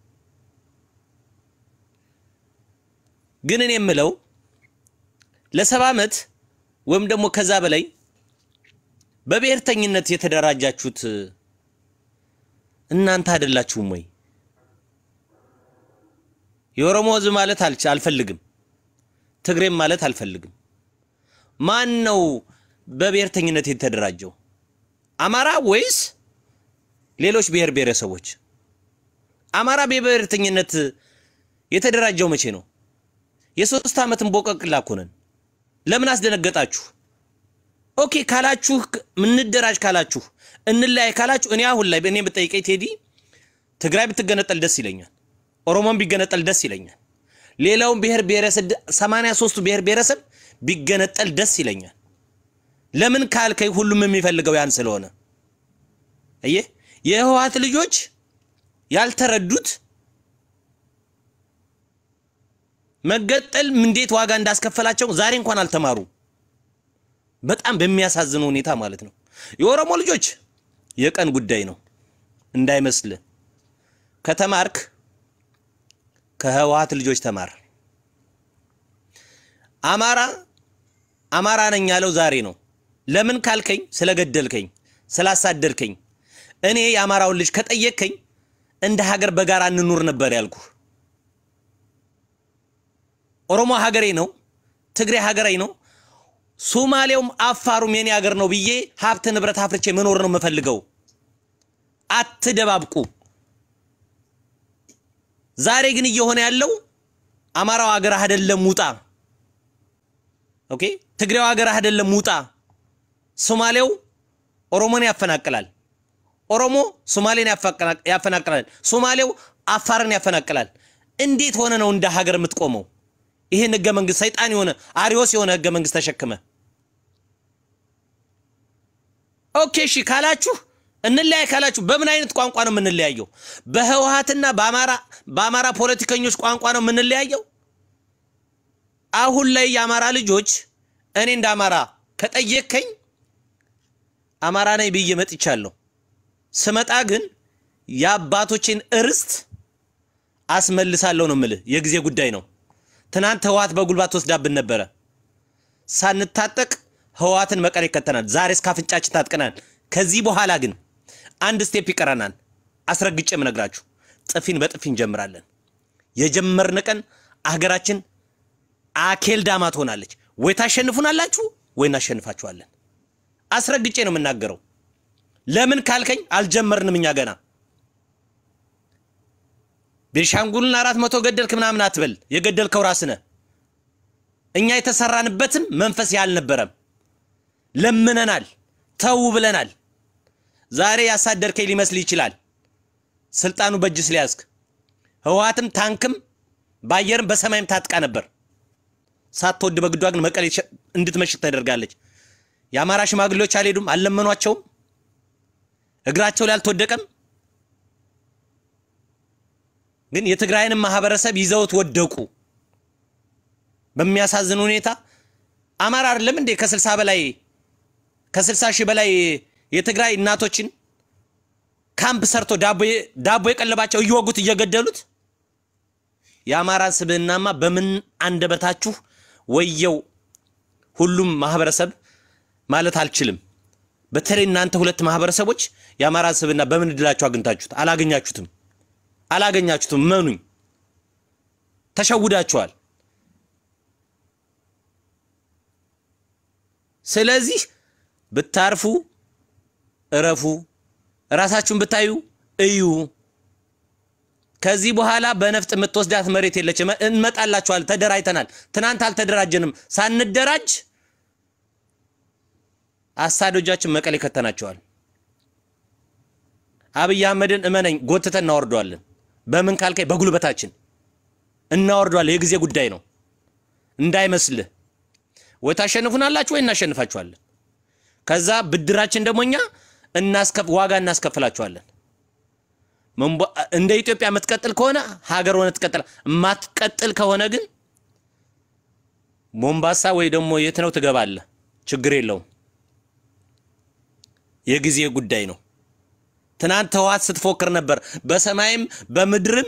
ግን እኔ የምለው ለሰባ ዓመት ወይም ደግሞ ከዛ በላይ በብሔርተኝነት የተደራጃችሁት እናንተ አይደላችሁም ወይ? የኦሮሞ ህዝብ ማለት አልች- አልፈልግም፣ ትግሬም ማለት አልፈልግም። ማን ነው በብሔርተኝነት የተደራጀው? አማራ ወይስ ሌሎች ብሔር ብሔረሰቦች? አማራ በብሔርተኝነት የተደራጀው መቼ ነው? የሶስት ዓመትን ቦቀቅላ እኮ ነን። ለምን አስደነገጣችሁ? ኦኬ ካላችሁ ምንደራጅ ካላችሁ እንለያይ ካላችሁ እኔ አሁን ላይ እኔ ብጠይቀኝ ቴዲ ትግራይ ብትገነጠል ደስ ይለኛል። ኦሮሞን ቢገነጠል ደስ ይለኛል። ሌላውን ብሔር ብሔረሰብ 83ቱ ብሔር ብሔረሰብ ቢገነጠል ደስ ይለኛል። ለምን ካልከኝ ሁሉም የሚፈልገው ያን ስለሆነ እየ የህወሓት ልጆች ያልተረዱት መገጠል እንዴት ዋጋ እንዳስከፈላቸው ዛሬ እንኳን አልተማሩ። በጣም በሚያሳዝን ሁኔታ ማለት ነው። የኦሮሞ ልጆች የቀን ጉዳይ ነው እንዳይመስል። ከተማርክ ከህወሓት ልጆች ተማር። አማራ አማራ ነኝ ያለው ዛሬ ነው። ለምን ካልከኝ ስለገደልከኝ፣ ስላሳደድከኝ። እኔ የአማራውን ልጅ ከጠየቅከኝ እንደ ሀገር በጋራ እንኑር ነበር ያልኩህ። ኦሮሞ ሀገሬ ነው፣ ትግሬ ሀገሬ ነው፣ ሶማሌውም አፋሩም የኔ ሀገር ነው ብዬ ሀብት ንብረት አፍርቼ መኖር ነው የምፈልገው። አትደባብቁ። ዛሬ ግን እየሆነ ያለው አማራው ሀገር አይደለም ውጣ፣ ኦኬ፣ ትግሬው ሀገር አይደለም ውጣ። ሶማሌው ኦሮሞን ያፈናቅላል፣ ኦሮሞ ሶማሌን ያፈናቅ- ያፈናቅላል፣ ሶማሌው አፋርን ያፈናቅላል። እንዴት ሆነ ነው እንደ ሀገር የምትቆመው? ይህን ህገ መንግስት ሰይጣን የሆነ አሪዮስ የሆነ ህገ መንግስት ተሸክመ ኦኬ እሺ ካላችሁ እንለያይ ካላችሁ በምን አይነት ቋንቋ ነው የምንለያየው? በህወሓትና በአማራ በአማራ ፖለቲከኞች ቋንቋ ነው የምንለያየው? አሁን ላይ የአማራ ልጆች እኔ እንደ አማራ ከጠየቅከኝ አማራ ነኝ ብዬ መጥቻለሁ። ስመጣ ግን የአባቶችን እርስት አስመልሳለሁ ነው የምልህ። የጊዜ ጉዳይ ነው። ትናንት ህወሓት በጉልባት ወስዳብን ነበረ። ሳንታጠቅ ህወሓትን መቀሌ ከተናል። ዛሬ እስከ አፍንጫችን ታጥቀናል። ከዚህ በኋላ ግን አንድ ስቴፕ ይቀረናል። አስረግጬ የምነግራችሁ ጥፊን በጥፊ እንጀምራለን። የጀመርን ቀን አገራችን አኬል ዳማ ትሆናለች። ወይ ታሸንፉናላችሁ ወይ እናሸንፋችኋለን። አስረግጬ ነው የምናገረው። ለምን ካልከኝ አልጀመርንም እኛ ገና ቤንሻንጉልን አራት መቶ ገደልክ ምናምን አትበል። የገደልከው ራስህ ነህ። እኛ የተሰራንበትም መንፈስ ያልነበረም ለምነናል፣ ተው ብለናል። ዛሬ ያሳደርከኝ ሊመስል ይችላል ስልጣኑ በእጅ ስለያዝክ። ህወሓትም ታንክም በአየርም በሰማይም ታጥቃ ነበር። ሳትወድ በግዷ ግን መቀሌ ሸ- እንድትመሽግ ተደርጋለች። የአማራ ሽማግሌዎች አልሄዱም፣ አልለመኗቸውም፣ እግራቸው ላይ አልተወደቀም። ግን የትግራይንም ማህበረሰብ ይዘውት ወደቁ። በሚያሳዝን ሁኔታ አማራ አይደለም እንዴ ከስልሳ በላይ ከስልሳ ሺህ በላይ የትግራይ እናቶችን ካምፕ ሰርቶ ዳቦ ዳቦ የቀለባቸው እየወጉት እየገደሉት። የአማራን ስብዕናማ በምን አንደበታችሁ ወየው ሁሉም ማህበረሰብ ማለት አልችልም። በተለይ እናንተ ሁለት ማህበረሰቦች የአማራን ስብዕና በምን እድላችሁ አግኝታችሁት? አላገኛችሁትም አላገኛችሁትም። መኑኝ፣ ተሸውዳችኋል። ስለዚህ ብታርፉ እረፉ፣ ራሳችሁን ብታዩ እዩ። ከዚህ በኋላ በነፍጥ የምትወስዳት መሬት የለችም። እንመጣላችኋል። ተደራጅተናል። ትናንት አልተደራጀንም። ሳንደራጅ አሳዶጃችን መቀሌ ከተናቸዋል። አብይ አህመድን እመነኝ ጎትተን እናወርደዋለን። በምን ካልከኝ በጉልበታችን እናወርደዋለን። የጊዜ ጉዳይ ነው እንዳይመስልህ። ወይ ታሸንፉናላችሁ ወይ እናሸንፋችኋለን። ከዛ ብድራችን ደግሞ እኛ እናስከፍ ዋጋ እናስከፍላችኋለን። መንቧ- እንደ ኢትዮጵያ የምትቀጥል ከሆነ ሀገር ሆነ ትቀጥል። የማትቀጥል ከሆነ ግን ሞምባሳ ወይ ደግሞ የት ነው ትገባለህ። ችግር የለውም። የጊዜ ጉዳይ ነው። ትናንት ህወሓት ስትፎክር ነበር። በሰማይም በምድርም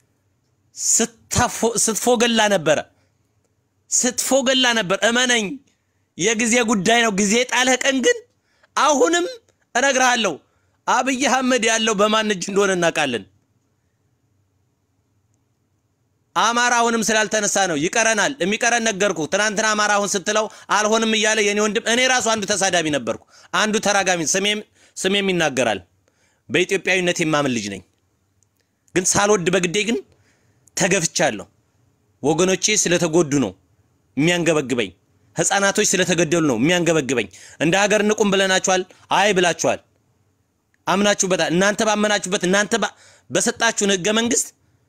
ስታፎ- ስትፎገላ ነበረ ስትፎገላ ነበር። እመነኝ፣ የጊዜ ጉዳይ ነው። ጊዜ ጣለህ ቀን ግን አሁንም እነግርሃለሁ አብይ አህመድ ያለው በማን እጅ እንደሆነ እናውቃለን። አማራ አሁንም ስላልተነሳ ነው ይቀረናል። የሚቀረን ነገርኩ። ትናንትና አማራ አሁን ስትለው አልሆንም እያለ የኔ ወንድም፣ እኔ ራሱ አንዱ ተሳዳቢ ነበርኩ፣ አንዱ ተራጋሚ፣ ስሜም ስሜም ይናገራል። በኢትዮጵያዊነት የማምን ልጅ ነኝ። ግን ሳልወድ በግዴ ግን ተገፍቻለሁ። ወገኖቼ ስለተጎዱ ነው የሚያንገበግበኝ። ህፃናቶች ስለተገደሉ ነው የሚያንገበግበኝ። እንደ ሀገር እንቁም ብለናችኋል። አይ ብላችኋል። አምናችሁበታል። እናንተ ባመናችሁበት እናንተ ባ- በሰጣችሁን ህገ መንግስት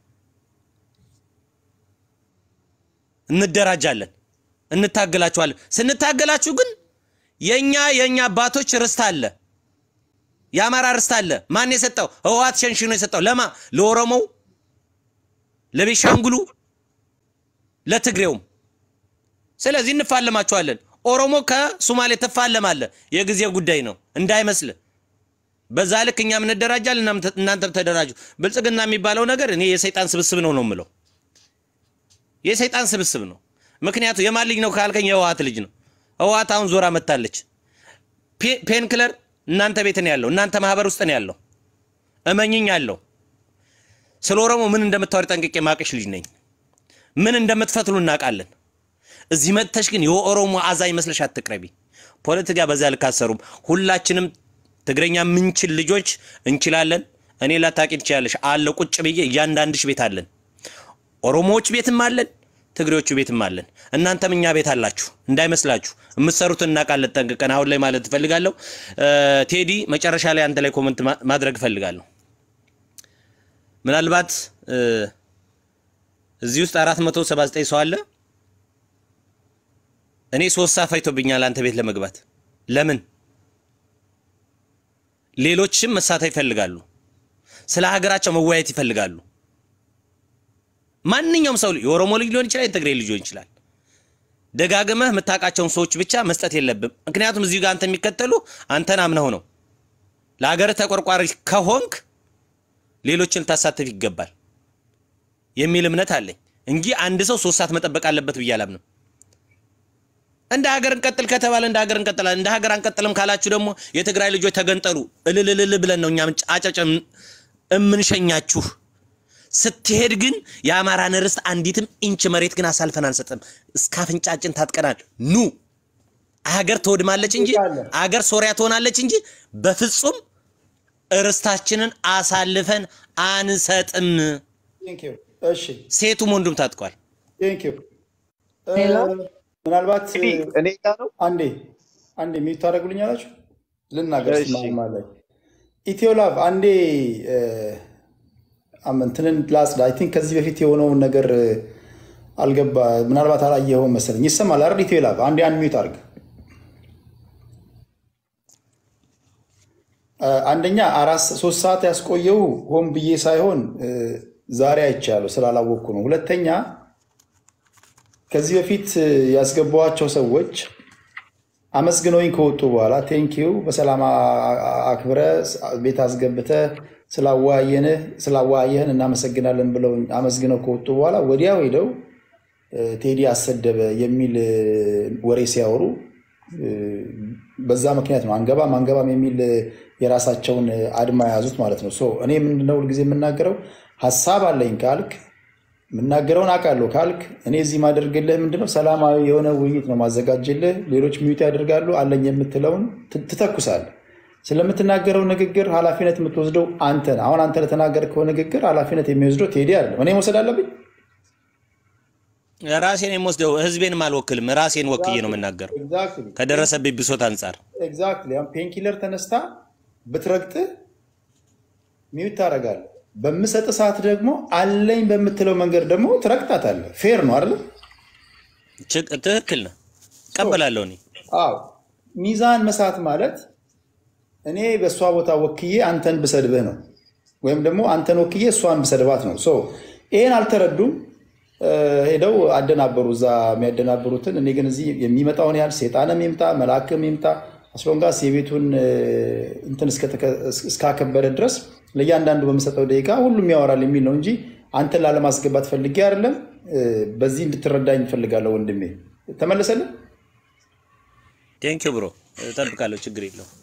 እንደራጃለን፣ እንታገላችኋለን። ስንታገላችሁ ግን የኛ የኛ አባቶች ርስት አለ፣ የአማራ ርስት አለ። ማን የሰጠው? ህወሓት ሸንሽኖ የሰጠው ለማ? ለኦሮሞው፣ ለቤሻንጉሉ፣ ለትግሬውም። ስለዚህ እንፋለማችኋለን። ኦሮሞ ከሱማሌ ትፋለማለ። የጊዜ ጉዳይ ነው እንዳይመስል። በዛ ልክ እኛም እንደራጃለን፣ እናም- እናንተም ተደራጁ። ብልጽግና የሚባለው ነገር እኔ የሰይጣን ስብስብ ነው ነው የምለው የሰይጣን ስብስብ ነው። ምክንያቱ የማን ልጅ ነው ካልከኝ የህወሓት ልጅ ነው። ህወሓት አሁን ዞራ መታለች። ፔን ክለር እናንተ ቤት ነው ያለው፣ እናንተ ማህበር ውስጥ ነው ያለው። እመኝኝ አለው። ስለ ኦሮሞ ምን እንደምታወሪ ጠንቅቄ ማቅሽ ልጅ ነኝ። ምን እንደምትፈትሉ እናውቃለን። እዚህ መጥተሽ ግን የኦሮሞ አዛኝ መስለሽ አትቅረቢ። ፖለቲካ በዛ ልክ አሰሩም። ሁላችንም ትግረኛ ምንችል ልጆች እንችላለን። እኔ ላታቂ ትችላለሽ አለ ቁጭ ብዬ እያንዳንድሽ ቤት አለን። ኦሮሞዎች ቤትም አለን፣ ትግሬዎቹ ቤትም አለን። እናንተም እኛ ቤት አላችሁ እንዳይመስላችሁ። የምትሰሩትን እናውቃለን ጠንቅቀን። አሁን ላይ ማለት እፈልጋለሁ እ፣ ቴዲ መጨረሻ ላይ አንተ ላይ ኮመንት ማ- ማድረግ እፈልጋለሁ። ምናልባት እ፣ እዚህ ውስጥ 479 ሰው አለ። እኔ ሶስት ሰዓት ፈጅቶብኛል አንተ ቤት ለመግባት። ለምን? ሌሎችም መሳተፍ ይፈልጋሉ። ስለ ሀገራቸው መወያየት ይፈልጋሉ። ማንኛውም ሰው የኦሮሞ ልጅ ሊሆን ይችላል፣ የትግሬ ልጅ ሊሆን ይችላል። ደጋግመህ የምታውቃቸውን ሰዎች ብቻ መስጠት የለብም። ምክንያቱም እዚሁ ጋር አንተ የሚከተሉ አንተን አምነው ነው። ለሀገርህ ተቆርቋሪ ከሆንክ ሌሎችን ልታሳትፍ ይገባል የሚል እምነት አለኝ እንጂ አንድ ሰው ሶስት ሰዓት መጠበቅ አለበት ብዬ አላምንም። እንደ ሀገር እንቀጥል ከተባለ እንደ ሀገር እንቀጥላለን። እንደ ሀገር አንቀጥልም ካላችሁ ደግሞ የትግራይ ልጆች ተገንጠሉ እልልልል ብለን ነው እኛም አጨጨ እምንሸኛችሁ። ስትሄድ ግን የአማራን ርስት አንዲትም ኢንች መሬት ግን አሳልፈን አንሰጥም። እስከ አፍንጫችን ታጥቀናል። ኑ አገር ትወድማለች እንጂ አገር ሶሪያ ትሆናለች እንጂ በፍጹም ርስታችንን አሳልፈን አንሰጥም። ቴንክ ዩ። እሺ ሴቱም ወንዱም ታጥቋል። ቴንክ ዩ። እ፣ ሌላ ምናልባት እ፣ እንግዲህ እኔ ጋር ነው። አንዴ አንዴ ሚዩት ታደርጉልኛላችሁ ልናገር እሺ ስማማ ላይ ኢትዮላቭ አንዴ እ፣ አም- እንትንን ላጽዳ። አይ ቲንክ ከዚህ በፊት የሆነውን ነገር እ፣ አልገባ ምናልባት አላየኸውም መሰለኝ። ይሰማል አይደል? ኢትዮላቭ አንዴ አንድ ሚዩት አድርግ። እ፣ አንደኛ አራት ሶስት ሰዓት ያስቆየው ሆን ብዬ ሳይሆን እ፣ ዛሬ አይቻለሁ ስላላወቅኩ ነው። ሁለተኛ ከዚህ በፊት እ፣ ያስገባኋቸው ሰዎች አመስግነውኝ ከወጡ በኋላ ቴንኪዩ በሰላም አ- አ- አክብረ ቤት አስገብተ ስላወያየንህ ስላወያየህን እናመሰግናለን ብለው አመስግነው ከወጡ በኋላ ወዲያው ሄደው እ፣ ቴዲ አሰደበ የሚል እ፣ ወሬ ሲያወሩ እ፣ በዛ ምክንያት ነው አንገባም አንገባም የሚል እ፣ የራሳቸውን እ፣ አድማ የያዙት ማለት ነው። ሶ እኔ ምንድነው ሁልጊዜ የምናገረው ሀሳብ አለኝ ካልክ የምናገረውን አውቃለሁ ካልክ እኔ እዚህ ማደርግልህ ምንድነው ሰላማዊ የሆነ ውይይት ነው ማዘጋጅልህ። ሌሎች ሚዩት ያደርጋሉ። አለኝ የምትለውን ት- ትተኩሳለህ። ስለምትናገረው ንግግር ኃላፊነት የምትወስደው አንተ ነህ። አሁን አንተ ለተናገርከው ንግግር ኃላፊነት የሚወስደው ቴዲ አይደለም። እኔ መውሰድ አለብኝ? ራሴን የምወስደው ህዝቤንም አልወክልም። ራሴን ወክዬ ነው የምናገረው ኤግዛክትሊ ከደረሰብኝ ብሶት አንጻር። ኤግዛክትሊ። አሁን ፔንኪለር ተነስታ ብትረግጥህ ሚዩት ታደርጋለህ። በምሰጥ ሰዓት ደግሞ አለኝ በምትለው መንገድ ደግሞ ትረግጣታለህ። ፌር ነው አይደለም? ችግ- ትክክል ነው፣ እቀበላለሁ እኔ አዎ ሚዛን መሳት ማለት እኔ በእሷ ቦታ ወክዬ አንተን ብሰድብህ ነው፣ ወይም ደግሞ አንተን ወክዬ እሷን ብሰድባት ነው። ሶ ይሄን አልተረዱም። እ፣ ሄደው አደናበሩ እዛ የሚያደናብሩትን። እኔ ግን እዚህ የሚመጣውን ያህል ሴጣንም ይምጣ መልአክም ይምጣ አስሎንጋስ የቤቱን እ፣ እንትን እስከተከ- እስካከበረ ድረስ ለእያንዳንዱ በምሰጠው ደቂቃ ሁሉም ያወራል የሚል ነው እንጂ አንተን ላለማስገባት ፈልጌ አይደለም። እ፣ በዚህ እንድትረዳኝ እፈልጋለሁ ወንድሜ። ተመለሰልን? ቴንኪው ብሮ፣ እጠብቃለሁ፣ ችግር የለውም።